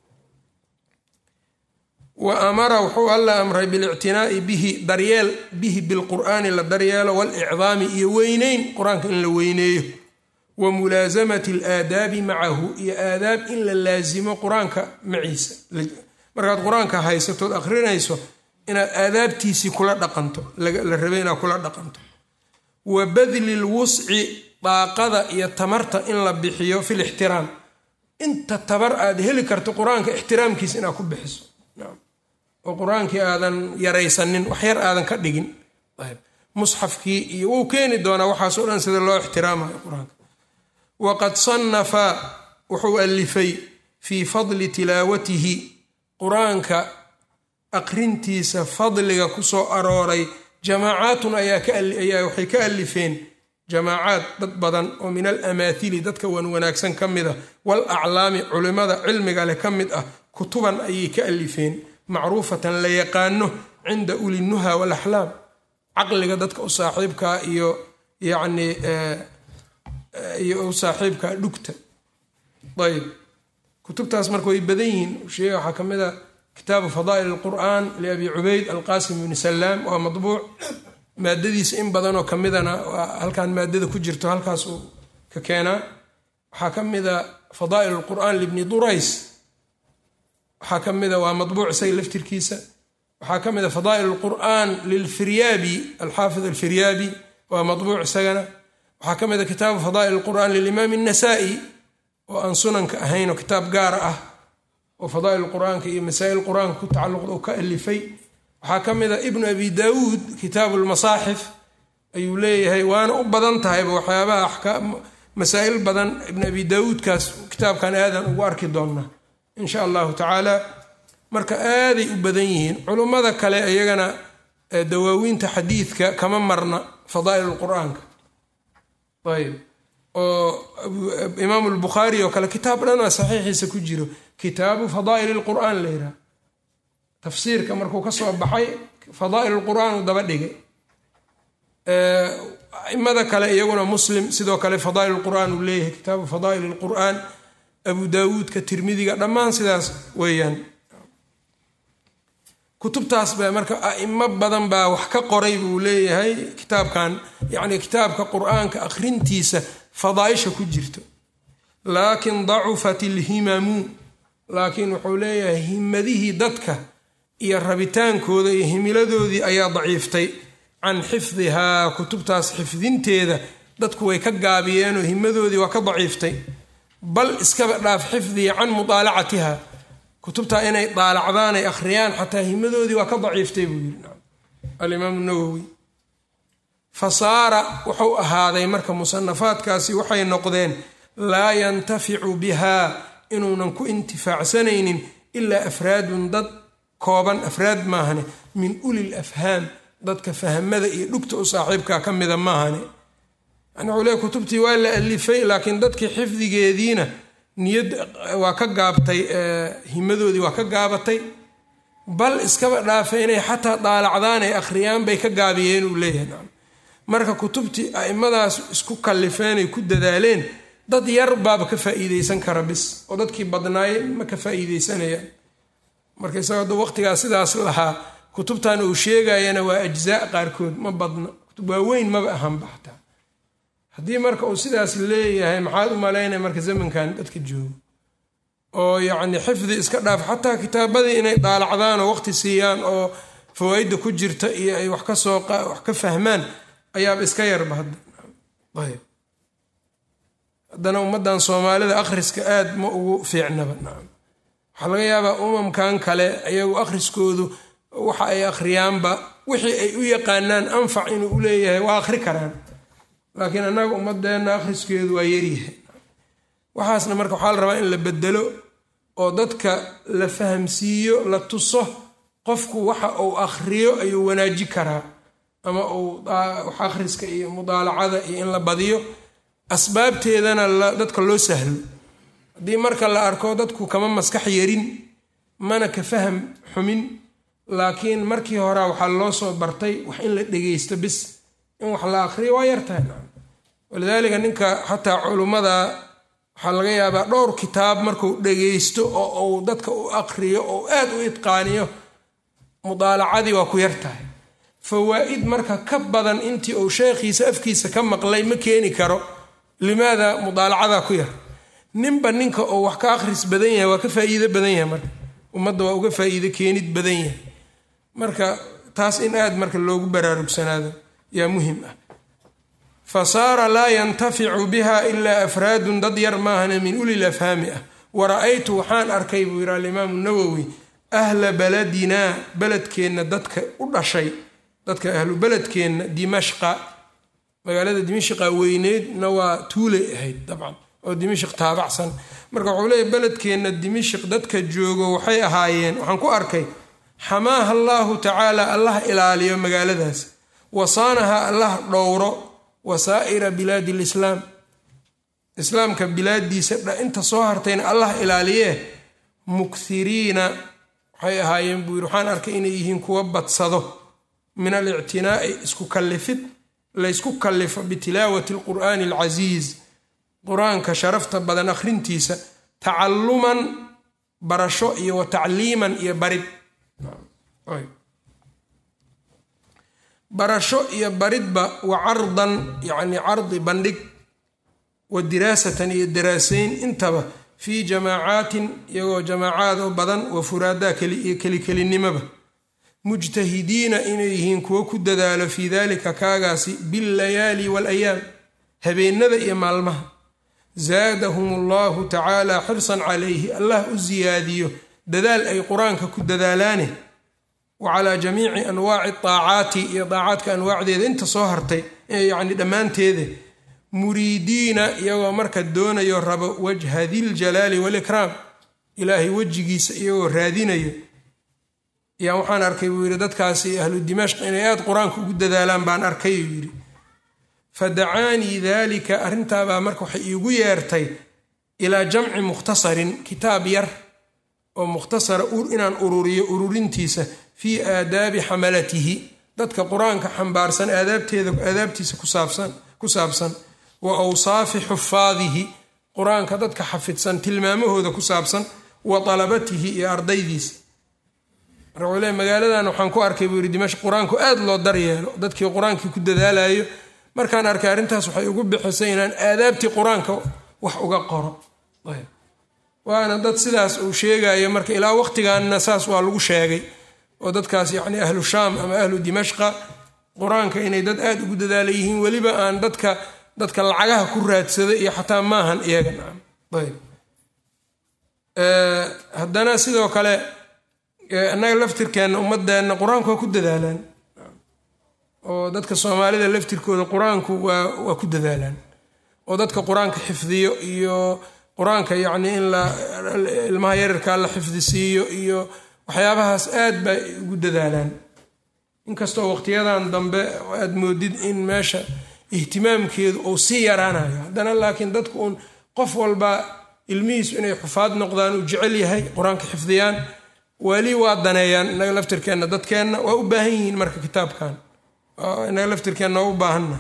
wa amara wuxuu alla amray bilictinaa'i bihi daryeel bihi bilqur'aani la daryeelo walicdaami iyo weyneyn qur-aanka in la weyneeyo wa mulaasamati alaadaabi macahu iyo aadaab in la laasimo qur-aanka maciisa markaad qur-aanka haysatood akhrinayso inaad aadaabtiisii kula dhaqanto la rabay inaad kula dhaqanto wa badli lwusci daaqada iyo tamarta in la bixiyo fi lixtiraam inta tabar aad heli karto qur-aanka ixtiraamkiisa inaad ku bixiso oo qur-aankii aadan yaraysanin waxyar aadan ka dhigin musxafkii iyo wuu keeni doonaa waxaasoo dhan sida loo ixtiraamayo qur-aanka waqad sannafa wuxuu alifay fii fadli tilaawatihi qur-aanka aqrintiisa fadliga ku soo arooray jamaacaatun ayaa waxay ka alifeen jamaacaad dad badan oo min alamaathili dadka wan wanaagsan ka mid ah wal aclaami culimmada cilmiga leh ka mid ah kutuban ayay ka alifeen macruufatan la yaqaano cinda ulinuha walaxlaam caqliga dadka u saaxiibkaa iyo yacni iyo u saaxiibkaa dhugta ayb kutubtaas marka way badan yihiin sheega waxaa ka mid a kitaabu fadaa'il alqur'an liabi cubayd alqasim bni salaam waa madbuuc maadadiisa in badanoo ka midana waa halkan maadada ku jirto halkaas uu ka keenaa waxaa ka mida fadaa'il alqur'an libni durays waxaa ka mida waa madbuuc isaga laftirkiisa waxaa ka mida fadaa'il alqur'an lilfiryaabi alxaafid alfiryaabi waa madbuuc isagana waxaa ka mida kitaabu fadaa'il alqur'an lilimaam الnasa'i oo aan sunanka ahayn oo kitaab gaara ah oo fadaa'il qur-aanka iyo masaa'il qur-aanka ku tacalluqda oo ka alifay waxaa ka mid a ibnu abi daawuud kitaabu lmasaaxif ayuu leeyahay waana u badan tahayba waxyaabaha axkaam masaa'il badan ibn abi daawuudkaas kitaabkan aadan ugu arki doonnaa in sha allahu tacaala marka aaday u badan yihiin culummada kale iyagana dawaawiinta xadiidka kama marna fadaa'il lqur-aanka ayb oo imaamu lbukhaari oo kale kitaab dhanaa saxiixiisa ku jiro kitaabu fadaa'il lqur'aan la yidhaha tafsiirka markuu ka soo baxay fadaa'il lqur'aan uu daba dhigay aimada kale iyaguna muslim sidoo kale fadaa'il lqur'aan uu leeyahay kitaabu fadaa'il lqur'aan abu daawuudka tirmidiga dhammaan sidaas weeyaan kutubtaas ba marka aimo badan baa wax ka qoray buu leeyahay kitaabkan yacni kitaabka qur-aanka akhrintiisa fadaaisha ku jirto laakin dacufat ilhimamu laakiin wuxuu leeyahay himadihii dadka iyo rabitaankooda iyo himiladoodii ayaa daciiftay can xifdihaa kutubtaas xifdinteeda dadku way ka gaabiyeenoo himadoodii waa ka daciiftay bal iskaba dhaaf xifdiya can mudaalacatiha kutubtaa inay daalacdaan ay akhriyaan xataa himadoodii waa ka daciiftay buu yidhi alimaamu nawowi fa saara wuxuu ahaaday marka musanafaadkaasi waxay noqdeen laa yantaficu bihaa inuunan ku intifaacsanaynin ilaa afraadun dad kooban afraad maahane min ulil afhaam dadka fahmada iyo dhugta u saaxiibka ka mida maahane yani wuxuu leey kutubtii waa la alifay laakiin dadkii xifdigeediina niyad waa ka gaabtay himadoodii waa ka gaabatay bal iskaba dhaafay inay xataa daalacdaan ay akhriyaan bay ka gaabiyeen uu leeyahay marka kutubtii aimadaas isku kallifeenay ku dadaaleen dad yar baaba ka faa'iideysan kara bis oo dadkii badnaaye ma ka faa'iideysanayaan marka isagoo hadda waqtigaas sidaas lahaa kutubtan uu sheegayana waa ajzaa qaarkood ma badna kutub waaweyn maba ahanba xataa haddii marka uu sidaas leeyahay maxaad u malaynaya marka zamankan dadka joogo oo yacni xifdi iska dhaaf xataa kitaabadii inay daalacdaan oo waqti siiyaan oo fawaaidda ku jirta iyo ay wax ka soo wax ka fahmaan ayaaba iska yarba hadda ayb haddana ummaddan soomaalida akhriska aad ma ugu fiicnaba nacam waxaa laga yaabaa umamkan kale ayagu akhriskoodu waxa ay akhriyaanba wixii ay u yaqaanaan anfac inuu u leeyahay waa akhri karaan laakiin annaga ummadeenna akhriskeedu waa yaryahay waxaasna marka waxaa la rabaa in la bedelo oo dadka la fahamsiiyo la tuso qofku waxa uu akhriyo ayuu wanaaji karaa ama uu wax akhriska iyo mudaalacada iyo in la badiyo asbaabteedana dadka loo sahlo haddii marka la arko dadku kama maskax yarin mana ka faham xumin laakiin markii horea waxaa loo soo bartay wax in la dhegeysto bis in wax la akhriyo waa yartahay walidaalika ninka xataa culummada waxaa laga yaabaa dhowr kitaab markuu dhegeysto oo uu dadka u aqriyo oo aad u idqaaniyo mudaalacadii waa ku yartahay fawaa'id marka ka badan intii uu sheekhiisa afkiisa ka maqlay ma keeni karo limaada mudaalacadaa ku yar ninba ninka oo wax ka akhris badan yahay waa ka faa'iido badan yahay marka ummadda waa uga faa'iido keenid badan yahay marka taas in aad marka loogu baraarugsanaado yaa muhim ah fa saara laa yantaficu biha ilaa afraadun dad yar maahane min ulil afhaami ah wa ra'aytu waxaan arkay buu yidhi alimaamu nawowi ahla baladinaa beledkeenna dadka u dhashay dadka ahlu beledkeenna dimashqa magaalada dimashqa weyneydna waa tuulay ahayd dabcan oo dimashq taabacsan marka wuxuu leeyahy beledkeenna dimashq dadka joogo waxay ahaayeen waxaan ku arkay xamaaha allaahu tacaala allah ilaaliyo magaaladaas wasaanaha allah dhowro wasaa'ira bilaadi lislaam islaamka bilaadiisa inta soo hartayna allah ilaaliyee mukthiriina waxay ahaayeen buu yidhi waxaan arkay inay yihiin kuwa badsado min alictinaa'i isku kallifid laysku kallifo bitilaawati alqur'aani alcasiiz qur-aanka sharafta badan akhrintiisa tacalluman barasho iyo wa tacliiman iyo barid barasho iyo baridba wa cardan yacni cardi bandhig wa diraasatan iyo daraasayn intaba fii jamaacaatin iyagoo jamaacaad oo badan wa furaadaa iyo kelikelinimaba mujtahidiina inay yihiin kuwo ku dadaalo fii dalika kaagaasi billayaali waalayaam habeenada iyo maalmaha zaadahum allahu tacaala xirsan calayhi allah u siyaadiyo dadaal ay qur-aanka ku dadaalaane wa calaa jamiici anwaaci daacaati iyo daacaadka anwaacdeeda inta soo hartay yacni dhammaanteeda muriidiina iyagoo marka doonayo rabo wajha diljalaali waalikraam ilaahay wejigiisa iyagoo raadinayo yaa waxaan arkay buu yidhi dadkaasi ahlu dimashq inay aada qur-aanka ugu dadaalaan baan arkay uu yidhi fa dacaanii daalika arrintaabaa marka waxay iigu yeertay ilaa jamci mukhtasarin kitaab yar oo mukhtasara inaan ururiyo ururintiisa fii aadaabi xamalatihi dadka qur-aanka xambaarsan aadaabteeda aadaabtiisa ku saabsan wa awsaafi xufaadihi qur-aanka dadka xafidsan tilmaamahooda ku saabsan wa dalabatihi iyo ardaydiisa marka wule magaaladan waxaan ku arkay buu yidhi dimashq qur-aanku aada loo daryeelo dadkii qur-aankii ku dadaalayo markaan arkay arrintaas waxay ugu bixisay inaan aadaabtii qur-aanka wax uga qoro waana dad sidaas uu sheegayo marka ilaa waqtigaanna saas waa lagu sheegay oo dadkaas yacni ahlu shaam ama ahlu dimashqa qur-aanka inay dad aada ugu dadaala yihiin weliba aan dadka dadka lacagaha ku raadsada iyo xataa maahan iyaga nacam ayb haddana sidoo kale annaga laftirkeenna ummadeenna qur-aanku waa ku dadaalaan oo dadka soomaalida laftirkooda qur-aanku waa waa ku dadaalaan oo dadka qur-aanka xifdiyo iyo qur-aanka yacni in la ilmaha yararkaa la xifdisiiyo iyo waxyaabahaas aad bay ugu dadaalaan inkastoo waqtiyadan dambe aad moodid in meesha ihtimaamkeedu uu sii yaraanayo haddana laakiin dadku uun qof walba ilmihiisu inay xufaad noqdaan uu jecel yahay qur-aanka xifdiyaan weli waa daneeyaan innaga laftirkeenna dadkeenna waa u baahan yihiin marka kitaabkan innaga laftirkeenna waa u baahanna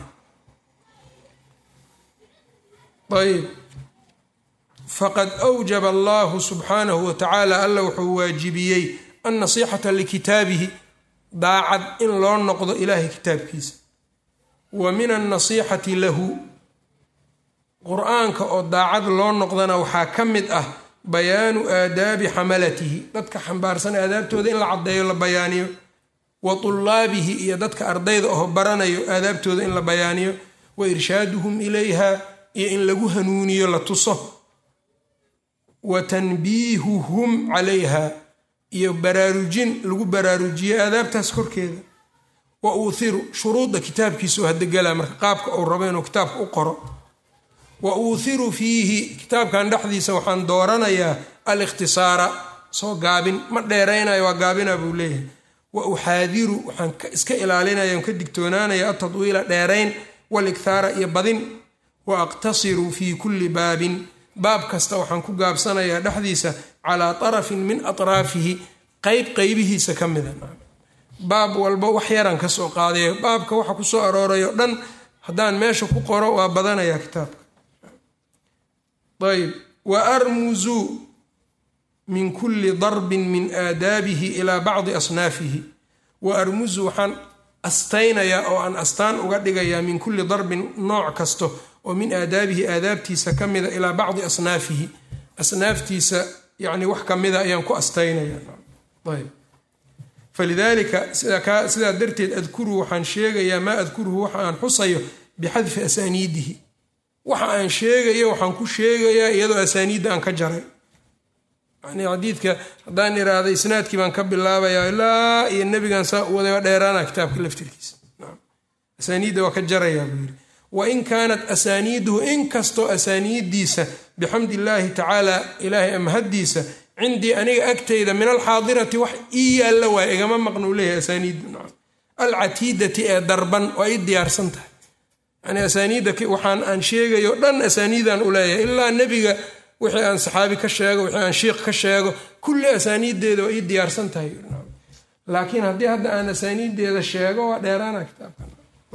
ayb faqad awjaba allahu subxaanahu wa tacaala alla wuxuu waajibiyey annasiixata likitaabihi daacad in loo noqdo ilaahay kitaabkiisa wa min annasiixati lahu qur-aanka oo daacad loo noqdana waxaa ka mid ah bayaanu aadaabi xamalatihi dadka xambaarsan aadaabtooda in la caddeeyo la bayaaniyo wa tullaabihi iyo dadka ardayda oo baranayo aadaabtooda in la bayaaniyo wa irshaaduhum ilayha iyo in lagu hanuuniyo la tuso wa tanbiihuhum calayha iyo baraarujin lagu baraarujiyo aadaabtaas korkeeda wa uuhiru shuruudda kitaabkiisa oo hadegala marka qaabka uu rabo inuu kitaabka u qoro wa uuhiru fiihi kitaabkan dhexdiisa waxaan dooranayaa alikhtisaara soo gaabin ma dheeraynayo waa gaabina buu leeyahay wa uxaadiru waxaan iska ilaalinaya ka digtoonaanaya atadwiila dheerayn walikhaara iyo badin wa aqtasiru fii kulli baabin baab kasta waxaan ku gaabsanayaa dhexdiisa calaa tarafin min atraafihi qeyb qeybihiisa ka mida baab walba wax yaraan ka soo qaadayo baabka waxa ku soo aroorayo dhan haddaan meesha ku qoro waa badanayaa kitaabka ayb wa armuzu min kulli darbin min aadaabihi ilaa bacdi asnaafihi wa armuzu waxaan astaynayaa oo aan astaan uga dhigayaa min kulli darbin nooc kasto oo min aadaabihi aadaabtiisa ka mida ilaa bacdi asnaafihi asnaaftiisa yani wax ka mida ayaan ku astaynaya ayb falidaalika sidaa darteed adkuru waxaan sheegayaa maa adkuruhu waxa aan xusayo bixadfi asaaniidihi waxa aan sheegayo waxaan ku sheegayaa iyadoo asaaniidda aan ka jaray yani xadiidka haddaan iraahda isnaadkii baan ka bilaabayaa ilaa iyo nebigan saa u waday dheeraana kitaabka laftirkiisa asaaniidda waa ka jarayaa buu yidhi wain kaanat asaaniiduhu inkastoo asaaniiddiisa bixamdi illaahi tacaala ilaahay amhaddiisa cindii aniga agtayda min alxaadirati wax ii yaalla waaya igama maqna uu leeyahay asaaniiddu alcatiidati ee darban waa ii diyaarsan tahay yani asaaniidda waxaan aan sheegayo dhan asaaniidaan u leeyahay ilaa nebiga wixii aan saxaabi ka sheego wixii aan shiikh ka sheego kulli asaaniiddeeda waa ii diyaarsan tahay laakiin haddii hadda aan asaaniiddeeda sheego waa dheeraana kitaabkan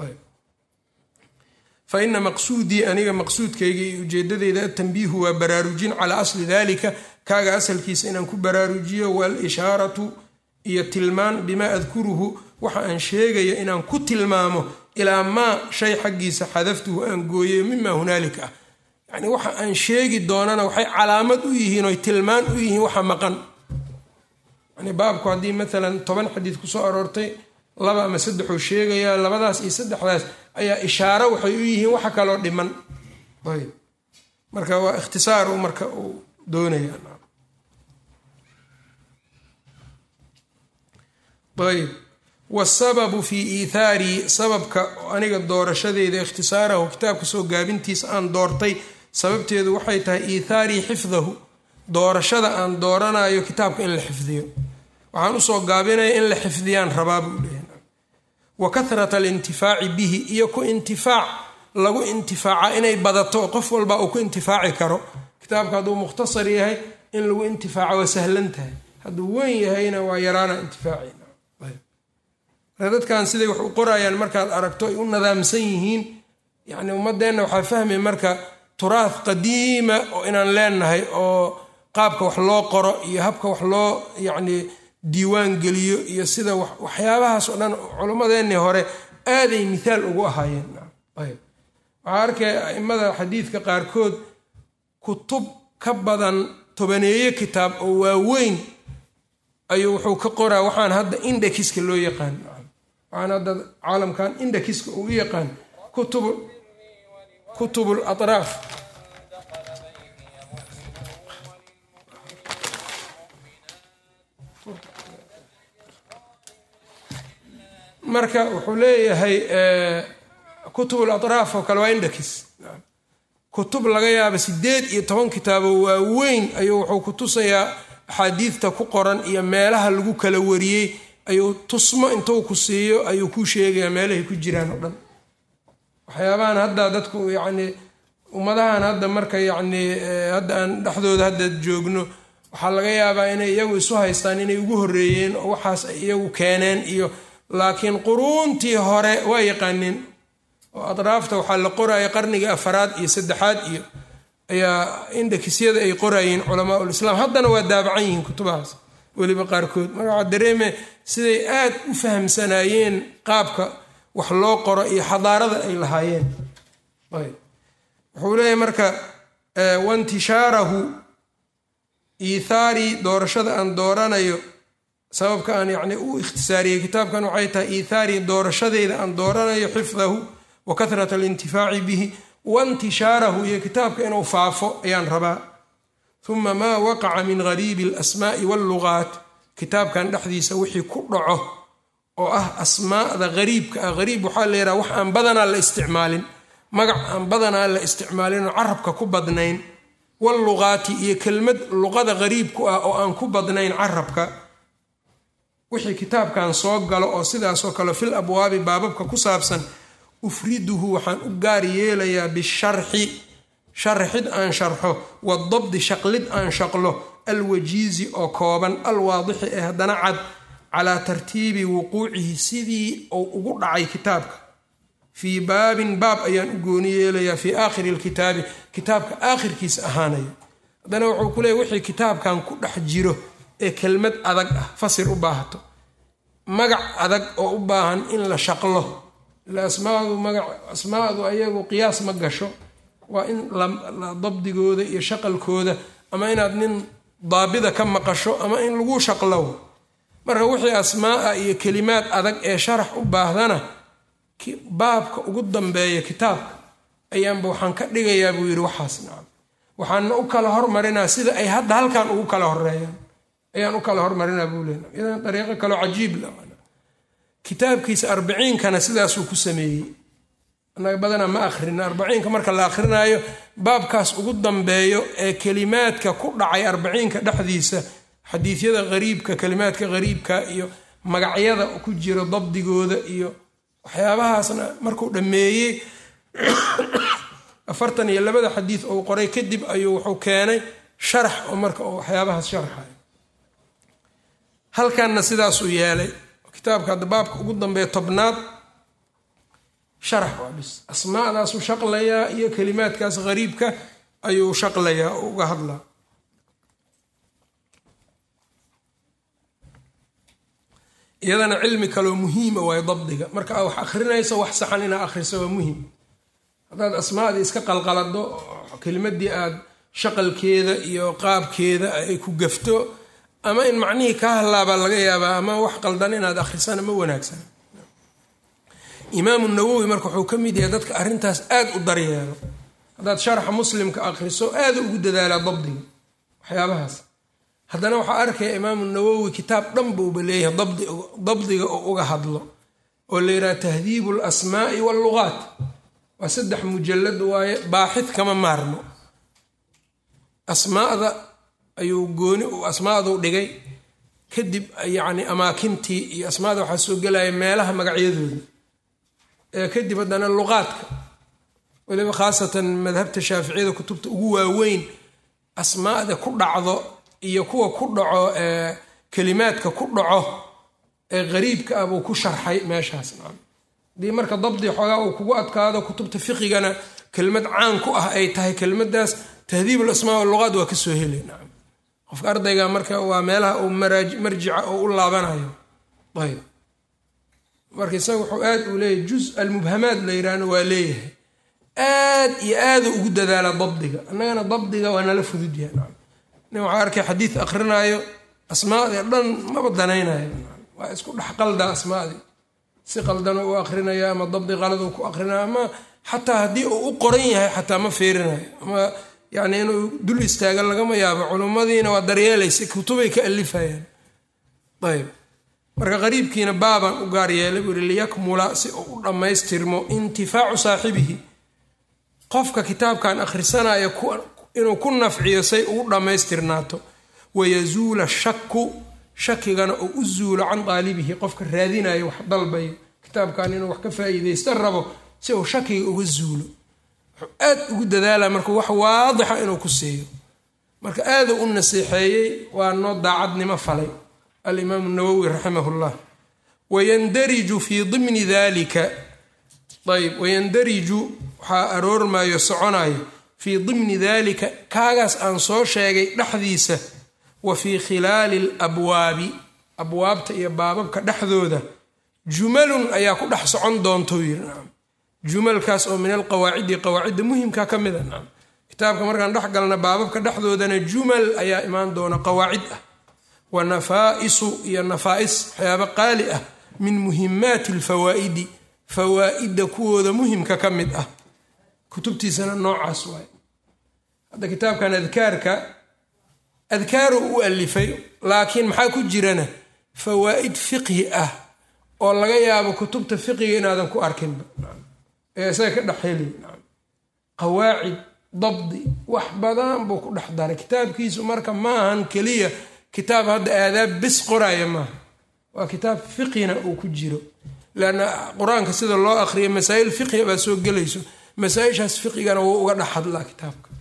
fa ina maqsuudii aniga maqsuudkayga iyo ujeedadeyda atanbiihu waa baraarujin calaa asli dalika kaaga asalkiisa inaan ku baraarujiyo waalishaaratu iyo tilmaan bimaa adkuruhu waxa aan sheegayo inaan ku tilmaamo ilaa maa shay xaggiisa xadaftuhu aan gooyayo mima hunaalika ah yacni waxa aan sheegi doonana waxay calaamad u yihiin oy tilmaan u yihiin waxa maqan yani baabku haddii maalan toban xadiid kusoo aroortay laba ama saddexuu sheegayaa labadaas iyo saddexdaas ayaa ishaaro waxay u yihiin waxa kaloo dhiman ayb marka waa ikhtisaaru marka uu doonaya ayb wasababu fii iithaarii sababka aniga doorashadeeda ikhtisaarahu kitaabka soo gaabintiisa aan doortay sababteedu waxay tahay iithaarii xifdahu doorashada aan dooranayo kitaabka in la xifdiyo waxaan usoo gaabinaya in la xifdiyaan rabaa buu leeyahay wa kahrata alintifaaci bihi iyo ku intifaac lagu intifaaca inay badato qof walba uu ku intifaaci karo kitaabka hadduu mukhtasar yahay in lagu intifaaco waa sahlan tahay hadduu weyn yahayna waa yaraana intifaaci dadkan siday wax u qorayaan markaad aragto ay u nadaamsan yihiin yani ummadeenna waxaa fahmay marka turaah qadiima oo inaan leenahay oo qaabka wax loo qoro iyo habka wax loo yacni diiwaan geliyo iyo sida waxyaabahaas oo dhan culimmadeennii hore aaday mithaal ugu ahaayeen ayb waxaa arkay aimada xadiidka qaarkood kutub ka badan tobaneeye kitaab oo waaweyn ayuu wuxuu ka qoraa waxaan hadda indekiska loo yaqaan waxaan hadda caalamkan indekiska uu u yaqaan kutub kutubul atraaf marka wuxuu leeyahay kutubul atraaf oo kale waa indekis kutub laga yaaba sideed iyo toban kitaabo waaweyn ayuu wuxuu ku tusayaa axaadiidta ku qoran iyo meelaha lagu kala wariyey ayuu tusmo intuu ku siiyo ayuu ku sheegayaa meelahay ku jiraan oo dhan waxyaabahan hadda dadku yacni ummadahan hadda marka yacni hadda aan dhexdooda hadda joogno waxaa laga yaabaa inay iyagu isu haystaan inay ugu horreeyeen oo waxaas ay iyagu keeneen iyo laakiin quruuntii hore waa yaqaaneen oo atraafta waxaa la qoraya qarnigii afaraad iyo saddexaad iyo ayaa indekisyada ay qorayeen culamaa ulislaam haddana waa daabacan yihiin kutubahaas weliba qaarkood marka waxaa dareeme siday aad u fahamsanaayeen qaabka wax loo qoro iyo xadaarada ay lahaayeen ayb wuxuu leeyahay marka waintishaarahu iithaarii doorashada aan dooranayo sababka aan yacni u ikhtisaariyey kitaabkan waxay tahay iithaarii doorashadeyda aan dooranayo xifdahu wa kahrata alintifaaci bihi waintishaarahu iyo kitaabka inuu faafo ayaan rabaa uma maa waqaca min gariibi alasmaa'i wallugaat kitaabkan dhexdiisa wixii ku dhaco oo ah asmaada gariibka ah gariib waxaa la yidhaha wax aan badanaa la isticmaalin magac aan badanaa la isticmaalinoo carabka ku badnayn wallugaati iyo kelmad luqada gariibku ah oo aan ku badnayn carabka wixii kitaabkan soo galo oo sidaasoo kale fil abwaabi baababka ku saabsan ufriduhu waxaan u gaar yeelayaa bisharxi sharxid aan sharxo wadabdi shaqlid aan shaqlo alwajiizi oo kooban alwaadixi ee haddana cad calaa tartiibi wuquucihi sidii uu ugu dhacay kitaabka fii baabin baab ayaan u gooni yeelayaa fii aakhiri lkitaabi kitaabka aakhirkiisa ahaanayo haddana wuxuu ku leeyay wixii kitaabkan ku dhex jiro ee kelmad adag ah fasir u baahato magac adag oo u baahan in la shaqlo ila asmaadu magac asmaadu ayagu qiyaas ma gasho waa in dabdigooda iyo shaqalkooda ama inaad nin daabida ka maqasho ama in lagu shaqlo marka wixii asmaaa iyo kelimaad adag ee sharax u baahdana baabka ugu dambeeya kitaabka ayaanba waxaan ka dhigayaa buu yidhi waxaas nacam waxaana u kala hormarinaa sida ay hadda halkan ugu kala horeeyaan ayaan u kala hormarinaa buu leena idan dariiqo kaloo cajiib la kitaabkiisa arbiciinkana sidaasuu ku sameeyey annaga badanaa ma akhrina arbaciinka marka la akrinaayo baabkaas ugu dambeeyo ee kelimaadka ku dhacay arbaciinka dhexdiisa xadiisyada hariibka kelimaadka hariibka iyo magacyada ku jira dabdigooda iyo waxyaabahaasna markuu dhammeeyey afartan iyo labada xadiid uu qoray kadib ayuu wuxuu keenay sharax oo marka uu waxyaabahaas sharxayo halkanna sidaasuu yeelay kitaabka hadda baabka ugu dambeeya tobnaad sharax waa bis asmaadaasuu shaqlayaa iyo kelimaadkaas hariibka ayuu shaqlayaa oo uga hadlaa iyadana cilmi kaloo muhiima waayo dabdiga marka aa wax akrinayso wax saxan inaa akhriso waa muhim haddaad asmaadii iska qalqalado kelimadii aad shaqalkeeda iyo qaabkeeda ay ku gafto ama in macnihii kaa hallaabaa laga yaabaa ama wax qaldan inaad akhrisana ma wanaagsan imaamu nawowi marka wuxuu ka mid yahay dadka arrintaas aad u daryeelo haddaad sharxa muslimka akhriso aada ugu dadaalaa dabdiga waxyaabahaas haddana waxaa arkaya imaamu nawowi kitaab dhan buuba leeyahay dabdiga oo uga hadlo oo la yidhaha tahdiibu alasmaa'i wallugaat waa saddex mujalad waaye baaxid kama maarmo asmaada ayuu gooni asmaaduu dhigay kadib yacni amaakintii iyo asmaada waxaa soo gelaya meelaha magacyadooda kadib haddana luqaadka weliba khaasatan madhabta shaaficiyada kutubta ugu waaweyn asmaada ku dhacdo iyo kuwa ku dhaco kelimaadka ku dhaco ee qariibka ah buu ku sharxay meeshaas hadii marka dabdi xoogaa uu kugu adkaado kutubta fiqigana kelmad caan ku ah ay tahay kelmadaas tahdiib alasmaa waluqaat waa kasoo heli qofka ardayga marka waa meelaha uu marjica oo u laabanayo ayb marka isaga wuxuu aad uu leeyahay juz almubhamaad la yidhaahna waa leeyahay aad iyo aadu ugu dadaala dabdiga annagana dabdiga waa nala fududyahay nin waxaa arkay xadiid akrinaayo asmaadii dhan maba danaynayo waa isku dhex qalda asmaadii si qaldana u akrinaya ama dabdi qalad uu ku akrinaya ama xataa haddii uu u qoran yahay xataa ma fiirinayo ama yani inuu dul istaagan lagama yaabo culummadiina waa daryeelaysa kutubay ka alifayaan ayb marka qariibkiina baaban u gaar yeelay buu yihi liyakmula si uu u dhammaystirmo intifaacu saaxibihi qofka kitaabkan akhrisanaya inuu ku nafciyo say ugu dhammaystirnaato wayazuula shaku shakigana uu u zuulo can qaalibihi qofka raadinayo wax dalbayo kitaabkan inuu wax ka faa'iidaysta rabo si uu shakiga uga zuulo wuxuu aad ugu dadaala marka wax waadixa inuu ku siiyo marka aaduu u naseexeeyey waa noo daacadnimo falay alimaamu nawowi raximah llah wayandariju fii dimni dalika ayb wayandariju waxaa aroormayo soconayo fii dimni dalika kaagaas aan soo sheegay dhexdiisa wa fii khilaali alabwaabi abwaabta iyo baababka dhexdooda jumalun ayaa ku dhex socon doontou yiri nacam jumalkaas oo min alqawaacidi qawaacidda muhimka ka mida nacam kitaabka markaan dhex galna baababka dhexdoodana jumal ayaa imaan doona qawaacid ah wa nafaa'isu iyo nafaa'is waxyaaba qaali ah min muhimaati alfawaa'idi fawaa'idda kuwooda muhimka ka mid ah kutubtiisana noocaas waay hadda kitaabkan adkaarka adkaaru u alifay laakiin maxaa ku jirana fawaa'id fiqhi ah oo laga yaabo kutubta fiqiga inaadan ku arkinba ee isaga ka dhex heli qawaacid dabdi wax badan buu ku dhex daray kitaabkiisu marka maahan keliya kitaab hadda aadaab bis qoraya maaha waa kitaab fiqhina uu ku jiro leanna qur-aanka sida loo aqriya masaa'il fiqhiga baa soo gelayso masaa-ishaas fiqigana wuu uga dhex hadlaa kitaabka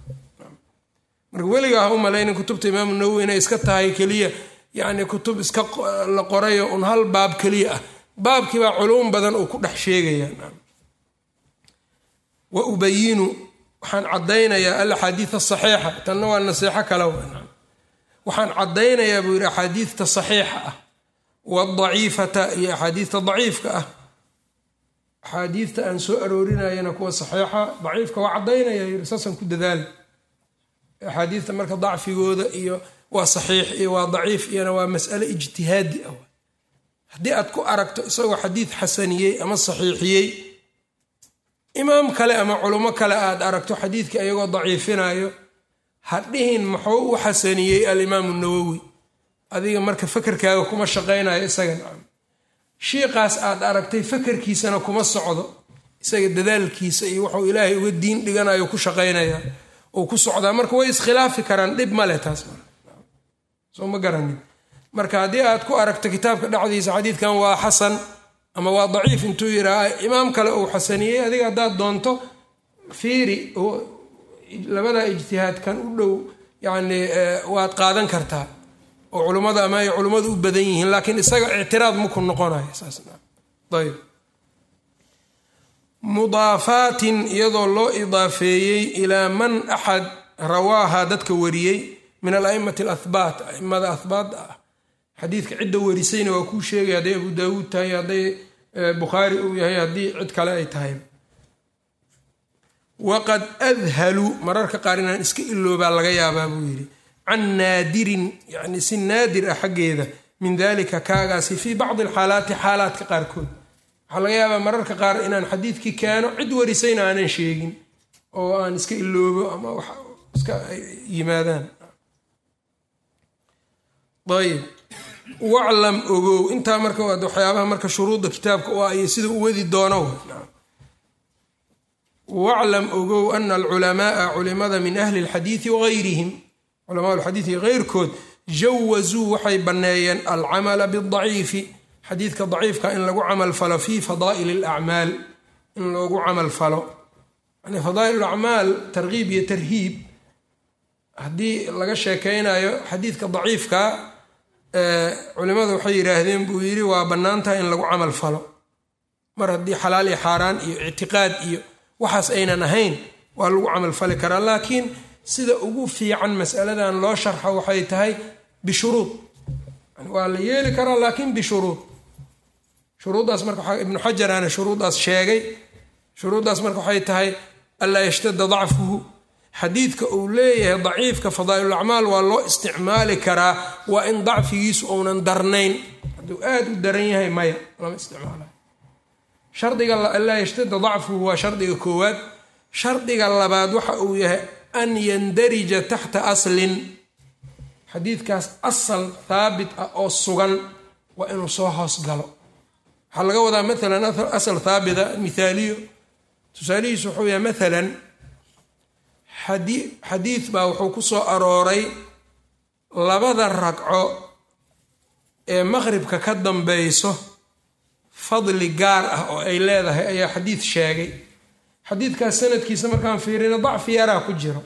marka weligaa ha u malaynin kutubta imaamu nawowi inay iska tahay keliya yacni kutub iska la qorayo un hal baab keliya ah baabkiibaa culuum badan uu ku dhex sheegaya wa ubayinu waxaan caddaynayaa alaxaadiid asaxiixa tanna waa naseexo kale waxaan caddaynayaa buu yidhi axaadiidta saxiixa ah wadaciifata iyo axaadiidta daciifka ah axaadiidta aan soo aroorinayana kuwa saxiixa daciifka waa caddaynaya yiri saasaan ku dadaala axaadiidta marka dacfigooda iyo waa saxiix iyo waa daciif iyona waa mas'ale ijtihaadi ah haddii aad ku aragto isagoo xadiid xasaniyey ama saxiixiyey imaam kale ama culummo kale aad aragto xadiidka iyagoo daciifinayo ha dhihin muxuu u xasaniyey alimaamu nawowi adiga marka fakerkaaga kuma shaqaynayo isaga nacam shiiqaas aad aragtay fakerkiisana kuma socdo isaga dadaalkiisa iyo wuxuu ilaahay uga diin dhiganayo ku shaqaynaya uu ku socdaa marka way iskhilaafi karaan dhib male taas soo ma garanin marka haddii aad ku aragto kitaabka dhexdiisa xadiidkan waa xasan ama waa daciif intuu yidhaaha imaam kale uu xasaniyey adiga haddaad doonto fiiri labada ijtihaadkan u dhow yacni waad qaadan kartaa oo culummada ama ay culummadu u badan yihiin laakiin isaga ictiraad maku noqonayo saasayb mudaafaatin iyadoo loo idaafeeyey ilaa man axad rawaaha dadka wariyey min ala'immati alahbaat a'immada ahbaat ah xadiidka cidda warisayna waa kuu sheegay hadday abu daawuud tahay hadday bukhaari uu yahay haddii cid kale ay tahay waqad adhalu mararka qaar inaan iska iloobaa laga yaabaa buu yidhi can naadirin yacni si naadir ah xaggeeda min dalika kaagaasi fii bacdi alxaalaati xaalaadka qaarkood waxaa laga yaabaa mararka qaar inaan xadiidkii keeno cid warisayna aanan sheegin oo aan iska iloobo ama wax iska yimaadaan ayb waclam ogow intaa marka waa waxyaabaha marka shuruudda kitaabka u ah iyo sida u wadi doono waclam ogow ana alculamaaa culimada min ahli lxadiidi wahayrihim culamaa lxadiidi keyrkood jawasuu waxay banneeyeen alcamala bidaciifi xadiidka daciifka in lagu camal falo fii fadaa'il alacmaal in loogu camal falo yani fadaa'il acmaal tarkiib iyo tarhiib haddii laga sheekeynayo xadiidka daciifka culimadu waxay yidhaahdeen buu yidhi waa bannaantaha in lagu camal falo mar haddii xalaal iyo xaaraan iyo ictiqaad iyo waxaas aynan ahayn waa lagu camal fali karaa laakiin sida ugu fiican masaladan loo sharxo waxay tahay bishuruud waa la yeeli karaa laakiin bishuruud shuruuddaas marka ibnu xajaraana shuruuddaas sheegay shuruuddaas marka waxay tahay anlaa yashtada dacfuhu xadiidka uu leeyahay daciifka fadaa'ilulacmaal waa loo isticmaali karaa waa in dacfigiisu uunan darnayn hadduu aad u daran yahay maya lama isticmaalayo shardiga anlaa yashtada dacfuhu waa shardiga koowaad shardiga labaad waxa uu yahay an yandarija taxta aslin xadiidkaas asal haabit ah oo sugan waa inuu soo hoos galo waxaa laga wadaa maalan asal haabita mithaaliyo tusaalihiisu wuxuu yahay maalan xadiid baa wuxuu ku soo arooray labada ragco ee maqribka ka dambeyso fadli gaar ah oo ay leedahay ayaa xadiid sheegay xadiidkaas sanadkiisa markaan fiirino dacfi yaraa ku jiro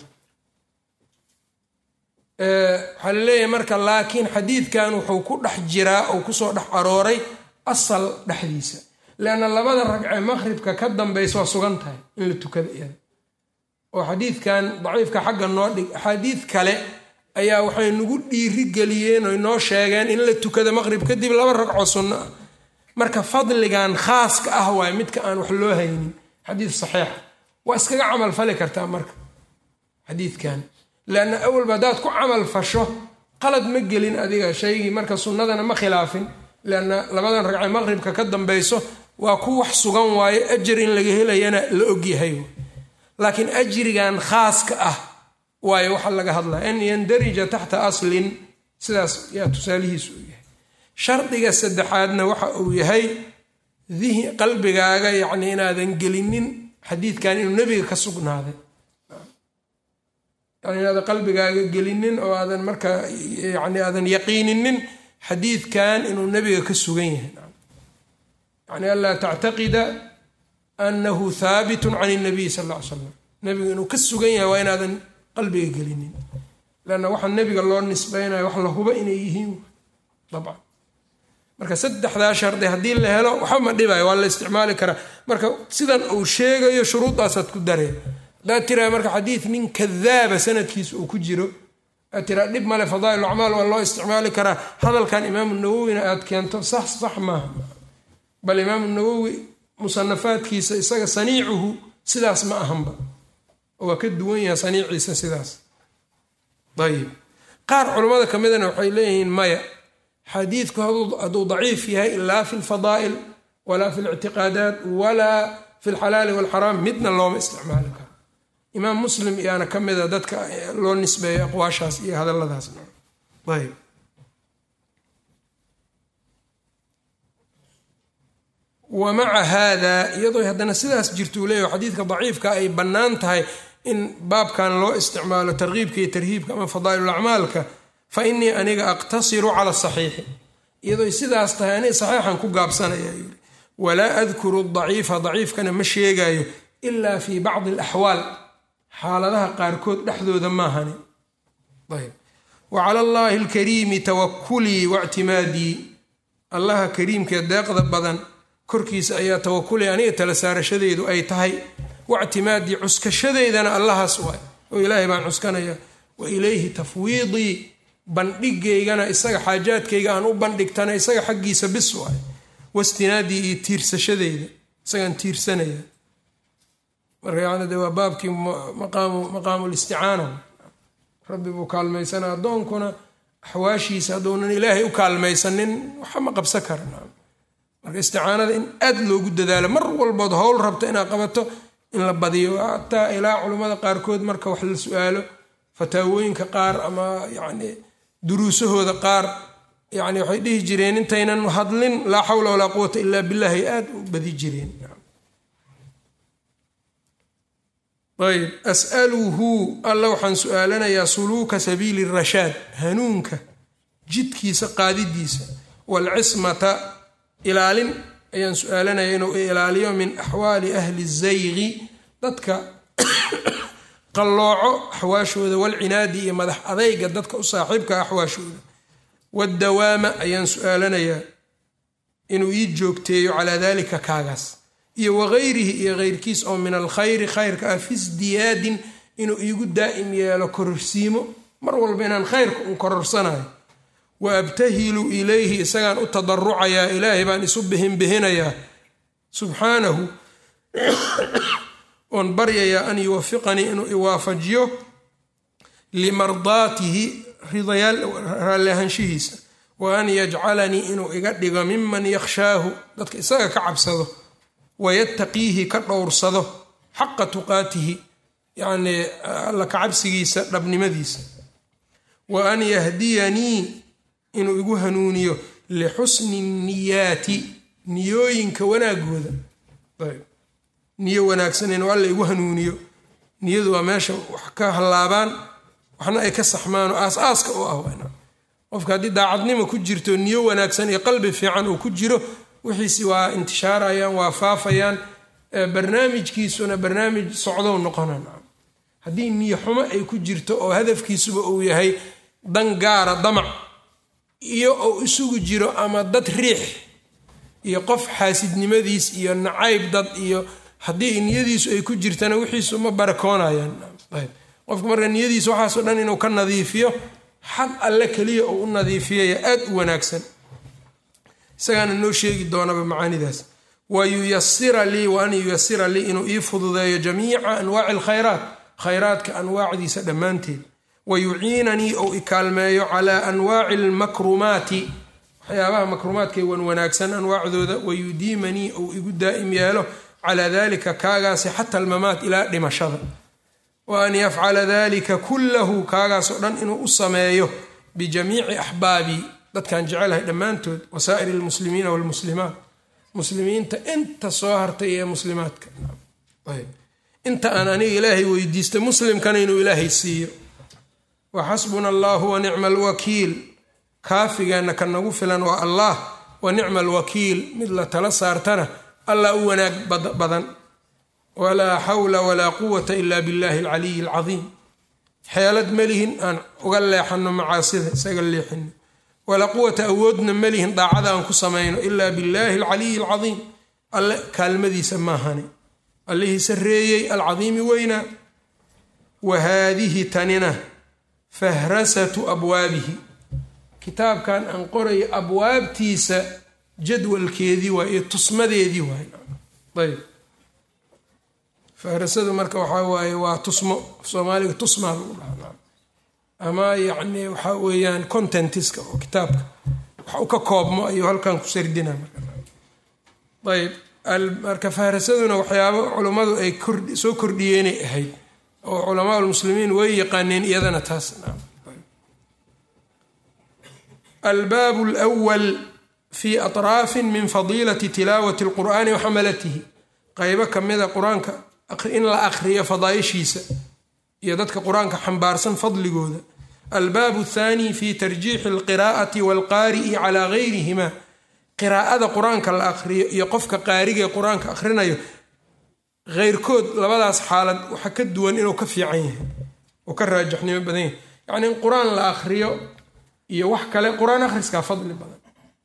waxaa laleeyahay marka laakiin xadiidkan wuxuu ku dhex jiraa oo kusoo dhex arooray asal dhexdiisa leanna labada ragcee maqribka ka dambeysa waa sugan tahay in la tukada iyada oo xadiidkan daciifka xagga noo dhig axaadiid kale ayaa waxay nagu dhiiri geliyeen oy noo sheegeen in la tukada maqrib kadib laba ragco sunno ah marka fadligan khaaska ah waay midka aan wax loo haynin xadiid saxiixa waa iskaga camal fali kartaa marka xadiidkan leanna awalba haddaad ku camal fasho qalad ma gelin adiga shaygii marka sunnadana ma khilaafin leanna labadan ragcee maqribka ka dambeyso waa ku wax sugan waayo ajar in laga helayana la ogyahay laakiin ajrigan khaaska ah waayo waxa laga hadlaya an yandarija taxta aslin sidaas yaa tusaalihiisu u yahay shardiga saddexaadna waxa uu yahay qalbigaaga yacni inaadan gelinin xadiidkan inuu nebiga ka sugnaaday yani inaadan qalbigaaga gelinin oo aadan marka yani aadan yaqiininin xadiidkan inuu nebiga ka sugan yahay yani anlaa tactaqida anahu haabitun can nabiy sal ll ly slam nebigu inuu ka sugan yahay waa inaadan qalbiga gelinin lanna waxa nebiga loo nisbaynayo wax la hubo inay yihiin dabcan marka saddexdaa shardi haddii la helo waxba ma dhibayo waa la isticmaali karaa marka sidan uu sheegayo shuruudaasaad ku daree haddaad tiraa marka xadiid nin kadaaba sanadkiisa uu ku jiro aad tiraa dhib male fadaa'il acmaal waa loo isticmaali karaa hadalkan imaamu nawowina aad keento sax sax maaha bal imaamu nawowi musanafaadkiisa isaga saniicuhu sidaas ma ahanba waa ka duwan yahay saniiciisa sidaas ayib qaar culammada ka midana waxay leeyihiin maya xadiidku hadduu daciif yahay laa fi lfadaa'il walaa fi lictiqaadaat walaa fi lxalaali walxaraam midna looma isticmaali karo imaam muslim iyaana ka mida dadka loo nisbeeyo aqwaashaas iyo hadalladaasna ayb wa maca haada iyadoo haddana sidaas jirtuu leeyahy xadiidka daciifka ay bannaan tahay in baabkan loo isticmaalo tarkiibka iyo tarhiibka ama fadaa'ilulacmaalka fa innii aniga aqtasiru cala saxiixi iyadoo sidaas tahay aniga saxiixan ku gaabsanaya yiri walaa adkuru daciifa daciifkana ma sheegayo ilaa fii bacdi alaxwaal xaaladaha qaarkood dhexdooda maahani ayb wa cala allaahi alkariimi tawakulii waictimaadii allaha kariimkee deeqda badan korkiisa ayaa tawakuli aniga tala saarashadeedu ay tahay waictimaadii cuskashadeydana allahaas waay oo ilaahay baan cuskanaya wa ilayhi tafwiidii bandhigaygana isaga xaajaadkayga aan u bandhigtana isaga xaggiisa bis waay wastinaadii iyo tiirsashadeyda isagaan tiirsanaya marka yani de waa baabkii maqaamulisticaana rabbi buu kaalmaysana addoonkuna axwaashiisa hadduunan ilaahay u kaalmaysanin waxa ma qabsan kara marka isticaanada in aad loogu dadaalo mar walbood howl rabto inaad qabato in la badiyo hataa ilaa culammada qaarkood marka wax la su-aalo fataawooyinka qaar ama yacni duruusahooda qaar yani waxay dhihi jireen intaynan hadlin laa xawla walaa quwata ilaa billahi ay aada u badi jireen ayb as'aluhu alla waxaan su-aalanayaa suluuka sabiili rashaad hanuunka jidkiisa qaadidiisa waalcismata ilaalin ayaan su-aalanaya inuu ilaaliyo min axwaali ahli zaygi dadka qallooco axwaashooda walcinaadi iyo madax adayga dadka u saaxiibka axwaashooda wadawaama ayaan su-aalanayaa inuu ii joogteeyo calaa dalika kaagaas iyo wagayrihi iyo keyrkiis oo min alkhayri khayrka ah fi sdiyaadin inuu iigu daa'im yeelo kororsiimo mar walba inaan khayrka un kororsanayo wa abtahilu ilayhi isagaan u tadarucayaa ilaahay baan isu bihinbihinayaa subxaanahu oon baryayaa an yuwafiqanii inuu iwaafajiyo limardaatihi ridayaal raalli ahaanshihiisa wa an yajcalanii inuu iga dhigo miman yakhshaahu dadka isaga ka cabsado wayattaqiihi ka dhowrsado xaqa tuqaatihi yacnii alla ka cabsigiisa dhabnimadiisa wa an yahdiyanii inuu igu hanuuniyo lixusni niyaati niyooyinka wanaagooda niyo wanaagsan inuu alla igu hanuuniyo niyadu waa meesha wax ka hallaabaan waxna ay ka saxmaan oo aas-aaska u ah qofka haddii daacadnimo ku jirto niyo wanaagsan iyo qalbi fiican uu ku jiro wixiisi waa intishaarayaan waa faafayaan barnaamijkiisuna barnaamij socdow noqona haddii niyo xumo ay ku jirto oo hadafkiisuba uu yahay dan gaara damac iyo uu isugu jiro ama dad riix iyo qof xaasidnimadiis iyo nacayb dad iyo haddii niyadiisu ay ku jirtana wixiisu ma barakoonayaan qofka marka niyadiisa waxaasoo dhan inuu ka nadiifiyo xag alle keliya uu u nadiifiyaya aad u wanaagsan isagaana noo sheegi doonaba macaanidaas wa yuyasira lii wa an yuyasira lii inuu ii fududeeyo jamiica anwaaci alkhayraat khayraadka anwaacdiisa dhammaanteed wa yuciinanii ou ikaalmeeyo calaa anwaaci almakrumaati waxyaabaha makrumaadkay wan wanaagsan anwaacdooda wa yudiimanii ou igu daa'im yeelo calaa dalika kaagaasi xata almamaat ilaa dhimashada wa an yafcala dalika kullahu kaagaasoo dhan inuu u sameeyo bijamiici axbaabii dadkan jecelahay dhammaantood wasaa'ir almuslimiina walmuslimaat muslimiinta inta soo hartay ee muslimaadka inta aan aniga ilaahay weydiista muslimkana inuu ilaahay siiyo wa xasbuna allahu wa nicma alwakiil kaafigeenna ka nagu filan waa allah wa nicma alwakiil mid la tala saartana allah u wanaag badan walaa xawla walaa quwata ila billahi alcaliyi alcadiim xeelad malihin aan uga leexano macaasida isaga leexino walaa quwata awoodna malihin daacada aan ku samayno ilaa billaahi alcaliyi alcadiim alle kaalmadiisa maahani allihii sarreeyey alcadiimi weynaa wa haadihi tanina fahrasatu abwaabihi kitaabkan aan qorayo abwaabtiisa jadwalkeedii waay iyo tusmadeedii waay ayb fahrasadu marka waxaa waaye waa tusmo soomaaliga tusmaa lagu dhaha ama yacni waxaa weeyaan contentiska oo kitaabka wax u ka koobmo ayuu halkan ku sardina ayb marka fahrasaduna waxyaabo culummadu ay soo kordhiyeenay ahayd oo culamaa lmuslimiin way yaqaaneen iyadana taas albaabu lwal fi atraafin min fadiilati tilaawati alqur'aani wa xamalatihi qaybo kamida qur-aanka in la akriyo fadaaishiisa iyo dadka qur-aanka xambaarsan fadligooda albaabu athaani fi tarjiixi alqiraa'ati walqaari'i calaa gayrihima qiraa'ada qur-aanka la aqriyo iyo qofka qaarigae qur-aanka akhrinayo heyrkood labadaas xaalad waxa ka duwan inuu ka fiican yahay oo ka raajixnimo badan yahay yacni in qur-aan la akhriyo iyo wax kale qur-aan akhriskaa fadli badan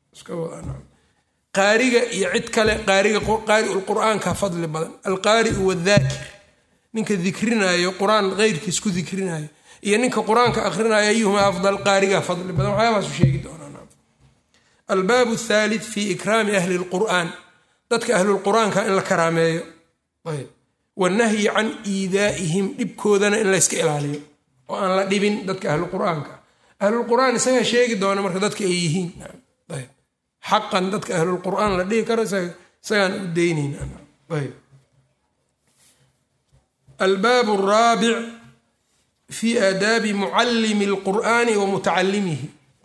qaariga iyo cid kale qaariga qaari'u lqur'aanka fadli badan alqaari'u wadaakir ninka dikrinayo qur-aan heyrkiis ku dikrinayo iyo ninka qur-aanka akhrinayo ayuhuma afdal qaariga fadli badan waxyaabaasu sheegi doonaa albaabu athaalith fi ikraami ahli lqur'aan dadka ahlulqur'aanka in la karaameeyo wanahyi can iidaa'ihim dhibkoodana in layska ilaaliyo oo aan la dhibin dadka ahlulqur'aanka ahlulqur'aan isagaa sheegi doona marka dadka ay yihiin xaqan dadka ahlulqur'aan la dhihi karo isagaan u daynayna albaabu araabic fi aadaabi mucallimi alqur'aani wa mutacalimihi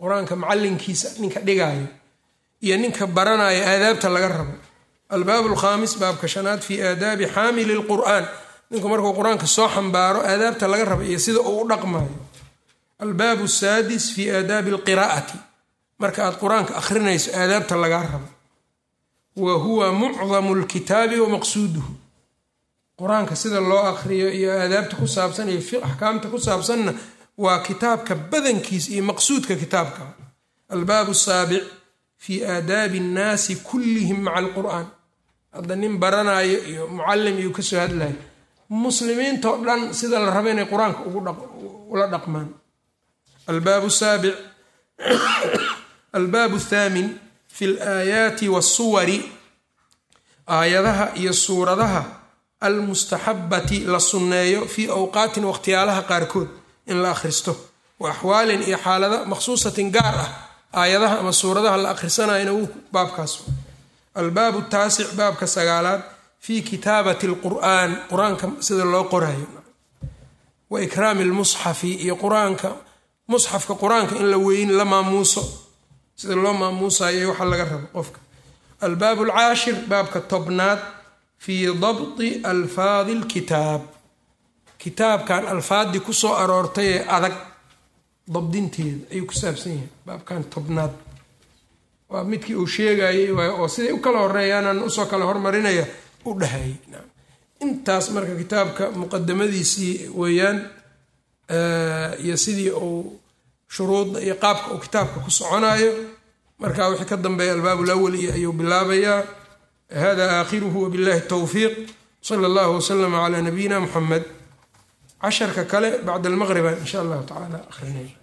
qur-aanka macallinkiisa ninka dhigaayo iyo ninka baranaya aadaabta laga rabo albaabu alkhaamis baabka shanaad fii aadaabi xaamili lqur'aan ninku markuu qur-aanka soo xambaaro aadaabta laga rabo iyo sida uu u dhaqmayo albaabu saadis fii aadaabi alqiraa'ati marka aad qur-aanka akhrinayso aadaabta lagaa rabo wa huwa mucdamu lkitaabi wa maqsuuduhu qur-aanka sida loo akhriyo iyo aadaabta ku saabsan iyo axkaamta ku saabsanna waa kitaabka badankiisa iyo maqsuudka kitaabka albaabu saabic fii aadaabi annaasi kullihim maca alqur'aan hadda nin baranayo iyo mucallim iyo kasoo hadlayo muslimiintao dhan sida la rabo inay qur-aanka ula dhaqmaan albaabu saabic albaabu thaamin fi alaayaati waasuwari aayadaha iyo suuradaha almustaxabati la sunneeyo fii awqaatin waqhtiyaalaha qaarkood in la akhristo wa axwaalin iyo xaalada makhsuusatin gaar ah aayadaha ama suuradaha la akhrisanayana wuu baabkaas albaabu taasic baabka sagaalaad fii kitaabati alqur'aan qur-aanka sida loo qorayo wa ikraami lmusxafi iyo qur-aanka musxafka qur-aanka in la weyn la maamuuso sida loo maamuusayo waxa laga rabo qofka albaabu alcaashir baabka tobnaad fii dabti alfaadi lkitaab kitaabkan alfaadii kusoo aroortay ee adag dabdinteeda ayuu ku saabsan yahay baabkan tobnaad waa midkii uu sheegayay oo siday u kala horeeyaanaan usoo kala hormarinaya u dhahayay intaas marka kitaabka muqadamadiisii weeyaan iyo sidii uu shuruudda iyo qaabka uu kitaabka ku soconayo marka wixii ka dambeeya albaab lawal iyo ayuu bilaabayaa hada aakhiruhu wabillahi towfiiq sala allahu waslama calaa nabiyina muxamed casharka kale bacda almaqriba in sha allahu tacala akhrinay